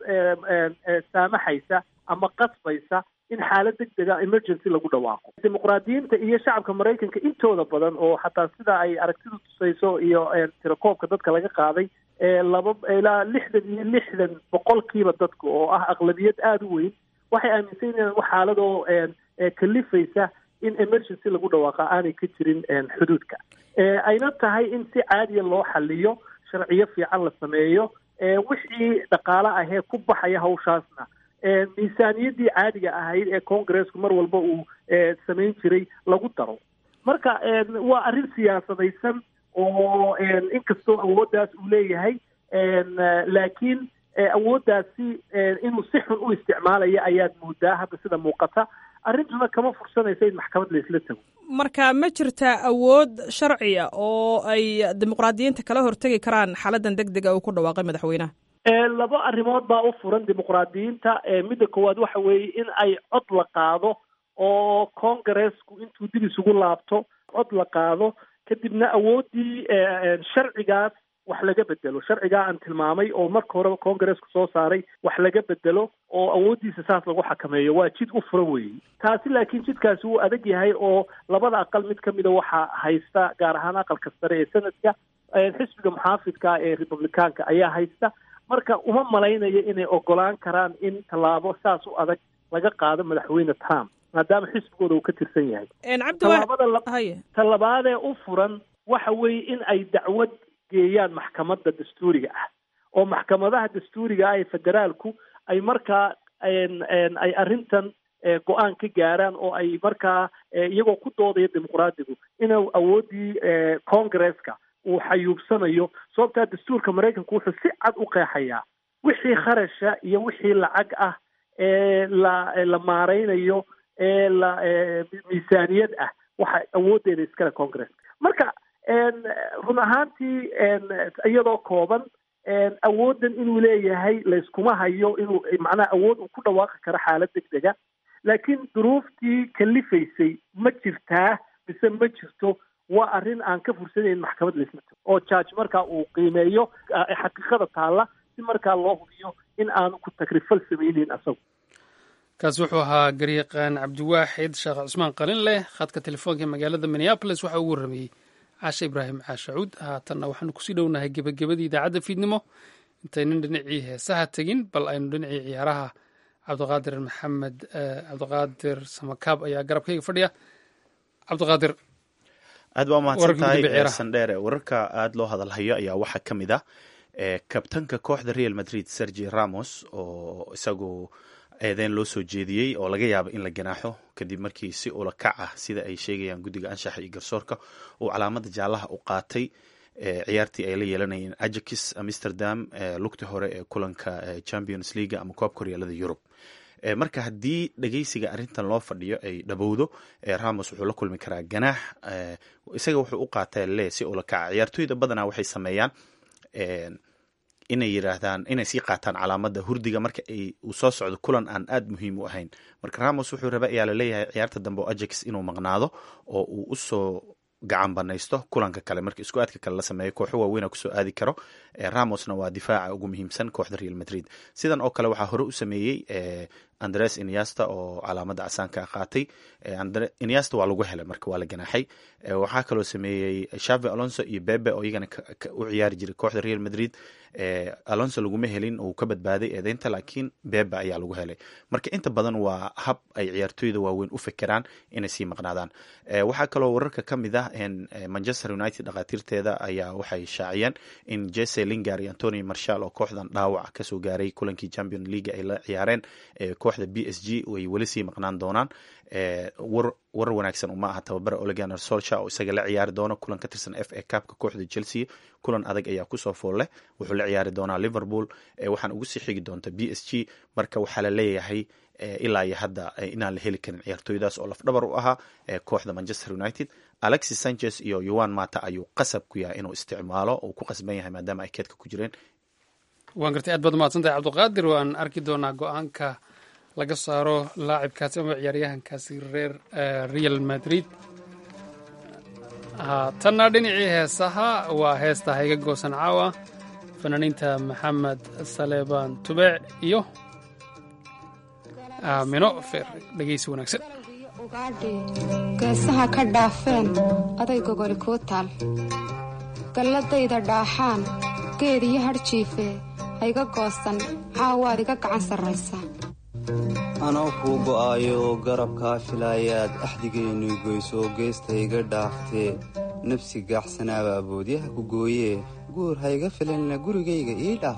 saamaxaysa ama qasbaysa in xaalad degdega emergency lagu dhawaaqo dimuqraadiyiinta iyo shacabka maraykanka intooda badan oo xataa sida ay aragtidu tusayso iyo tirakoobka dadka laga qaaday laba ilaa lixdan iyo lixdan boqolkiiba dadka oo ah aqlabiyad aada u weyn waxay aaminsan yihiin wax xaaladoo kalifaysa in emergency lagu dhawaaqa aanay ka jirin xuduudka ayna tahay in si caadiya loo xaliyo sharciyo fiican la sameeyo wixii dhaqaale ahee ku baxaya hawshaasna miisaaniyaddii caadiga ahayd ee congresku mar walba uu samayn jiray lagu daro marka waa arrin siyaasadaysan oo inkastoo awooddaas uu leeyahay laakiin awooddaasi inuu si xun u isticmaalaya ayaad moodaa hadda sida muuqata arrintuna kama fursanaysa in maxkamad laisla tago marka ma jirtaa awood sharciya oo ay dimuqraadiyiinta kala hortegi karaan xaaladan deg dega uu ku dhawaaqay madaxweynaha laba arrimood baa u furan dimuqraadiyiinta midda koowaad waxa weeye in ay cod la qaado oo congressku intuu dib isugu laabto cod la qaado kadibna awooddii sharcigaas wax laga bedelo sharcigaa aan tilmaamay oo marka horeba congresska soo saaray wax laga bedelo oo awooddiisa saas lagu xakameeyo waa jid u furan weeye taasi laakiin jidkaasi wuu adag yahay oo labada aqal mid kamida waxaa haysta gaar ahaan aqalka sare ee sanadka xisbiga muxaafidka ee republicaanka ayaa haysta marka uma malaynayo inay ogolaan karaan in tallaabo saas u adag laga qaado madaxweyne trump maadaama xisbigooda uu ka tirsan yahay tallabaadee u furan waxa weeye in ay dacwad geeyaan maxkamadda dastuuriga ah oo maxkamadaha dastuuriga ah ee federaalku ay markaa ay arrintan go-aan ka gaaraan oo ay markaa iyagoo ku doodaya dimuqraadigu inuu awooddii congresska uu xayuubsanayo sababtaa dastuurka maraykanku wuxuu si cad u qeexayaa wixii kharasha iyo wixii lacag ah ee la la maaraynayo ee la miisaaniyad ah waxa awooddeeda iskale congresska marka run ahaantii iyadoo kooban awooddan inuu leeyahay layskuma hayo inuu macnaha awood uu ku dhawaaqi karo xaalad degdega laakiin duruuftii kalifaysay ma jirtaa mise ma jirto waa arrin aan ka fursanayn maxkamad laisla tago oo judge markaa uu qiimeeyo xaqiiqada taalla si markaa loo hubiyo in aanu ku tagrifal samayneyn asagu kaas wuxuu ahaa garyaqaan cabdiwaaxid sheekh cusmaan qalin leh khadka telefoonka magaalada minneabolis waxa uu warramayey caashe ibraahim caashacuud haatanna waxaanu kusii dhownahay gebagabadii idaacadda fiidnimo intaynan dhinacii heesaha tegin bal aynu dhinacii ciyaaraha cabdiqaadir maxamed cabdiqaadir samakaab ayaa garabkayga fadhiya cabdiqaadir aad baa umahadsan tahay sandheere wararka aada loo hadalhayo ayaa waxaa ka mid ah kabtanka kooxda real madrid sergi ramos oo isagu eedeyn loo soo jeediyey oo laga yaabo in la ganaaxo kadib markii si ula kac ah sida ay sheegayaan guddiga anshaxa iyo garsoorka uu calaamada jaalaha u qaatay ciyaartii ay la yeelanayeen ajax amsterdam lugti hore ee kulanka champions league ama koobka horyaalada yurub marka haddii dhegeysiga arrintan loo fadhiyo ay dhabowdo ramos wuxuu la kulmi karaa ganaax isaga wuxuu u qaataa le si ula kaca ciyaartooyda badanaa waxay sameeyaan inay yiraahdaan inay sii qaataan calaamada hurdiga marka ay uu soo socdo kulan aan aada muhiim u ahayn marka ramos wuxuu raba ayaa laleeyahay ciyaarta dambe oo ajax inuu maqnaado oo uu usoo gacan banaysto kulanka kale marka isku aadka kale la sameeyo kooxo waaweyn kusoo aadi karo ramosna waa difaaca ugu muhiimsan kooxda real madrid sidan oo kale waxaa hore u sameeyey andres inyasta oo calaamada casaanka qaatay inyasta waa lagu helay marka waa la ganaaxay waxaa kaloo sameeyey shavi alonso iyo bebe oo iyagana u ciyaari jiray kooxda real madrid alonso laguma helin uu ka badbaaday eedeynta laakiin bebe ayaa lagu helay marka inta badan waa hab ay ciyaartooyda waaweyn u fekeraan inay sii maqnaadaan waxaa kaloo wararka ka mid ah manchester united dhakhaatiirteeda ayaa waxay shaaciyeen in jese lingar iyo antony marshal oo kooxdan dhaawac kasoo gaaray kulankii champion league ay la ciyaareen kooxda b s g way weli sii maqnaan doonaan war wanaagsan uma aha tababara oleganer solsha oo isaga la ciyaari doono kulan ka tirsan f a cupka kooxda chelsea kulan adag ayaa kusoo foolle wuxuu la ciyaari doonaa liverpool waxaan ugu sii xigi doonta b s g marka waxaa la leeyahay ilaa iyo hadda inaan la heli karin ciyaartooydaas oo lafdhabar u ahaa kooxda manchester united alexis sanchez iyo yoan mata ayuu qasab ku yahay inuu isticmaalo uu ku qasban yahay maadaama ay keedka ku jireen waan gartay aad baad mahadsantahay cabdiqaadir waan arki doonaa go-aanka laga saaro laacibkaasi ama ciyaaryahankaasi reer real madrid tanna dhinacii heesaha waa heesta hayga goosan caawa fanaaniinta maxamed saleebaan tubeec iyo aamino feer dhegeysi wanaagsan geesaha ka dhaafeen aday gogoli kuu taal galladayda dhaaxaan geed iyo hadhjiife hayga goosan caawaad iga gacan sarraysa anoo kuu go'aayo garabkaa filaayaad axdigeennu goysoo geesta iga dhaaftee nafsi gaaxsanaabaa boodyaha ku gooyee guur hayga filanna gurigayga ii dhaaf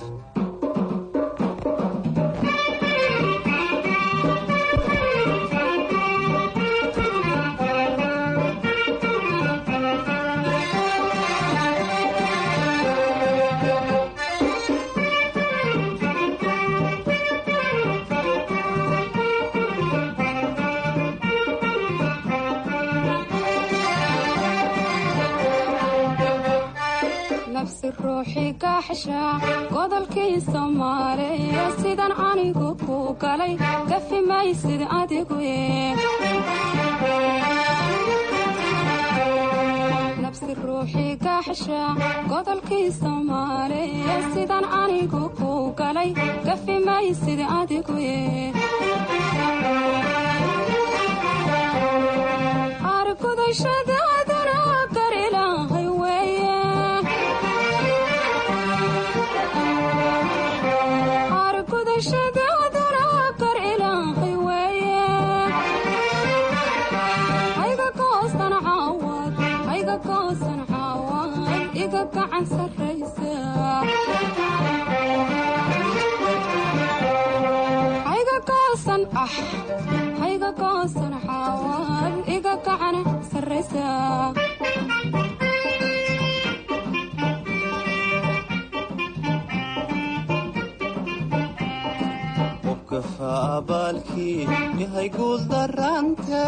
nafsi ruuxi gaaxsha godolkii soomaaliya sidan anigu ku galay gafi maysid adigu nafsi ruuxi gaaxsha godolkii soomaaliya sidan anigu ku galay gafi maysid adigu argudashadaadana garilahay weeye argudashadaadana gar ilaahay weeye hayga goosan caawad hayga goosan caawad iga gacan sarraysa hayga goosan ah hayga goosan caawad iga gacan sarraysa qofkafa abaalkii yahay guuldarante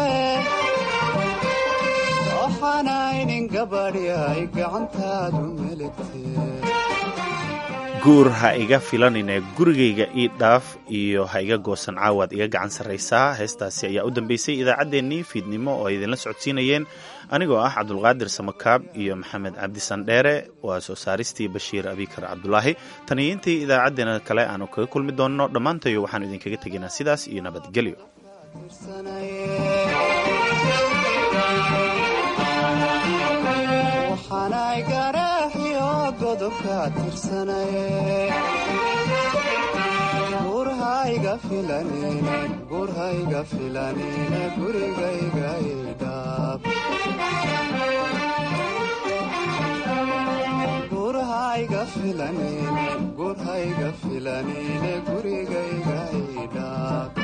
waxaanaynin gabadhyay gacantaadu meligtee guur ha iga filanine gurigayga ii dhaaf iyo ha iga goosan caawaad iga gacan sarraysaa heestaasi ayaa u dambeysay idaacaddeenii fiidnimo oo ay idinla socodsiinayeen anigoo ah cabdulqaadir samakaab iyo maxamed cabdi sandheere waa soo saaristii bashiir abikar cabdulaahi tan iyo intii idaacaddeena kale aanu kaga kulmi doonno dhammaantayo waxaanu idinkaga tegaynaa sidaas iyo nabadgelyo waxaanay garaaxiyo godobka tirsanaye gurhayga filanine gurhayga filanine gurigayga idhaaf gurhayga filanine gurhayga filanine gurigayga idhaaf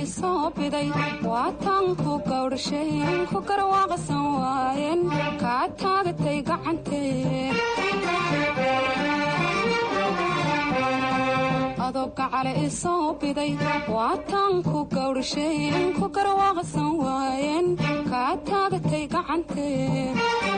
isoo biday waataan ku gawdhasheen ku garwaaqsan waayeen kaa taagatay gacantee adobka cale isoo biday waataan ku gawdhasheen ku garwaaqsan waayeen kaa taagatay gacantee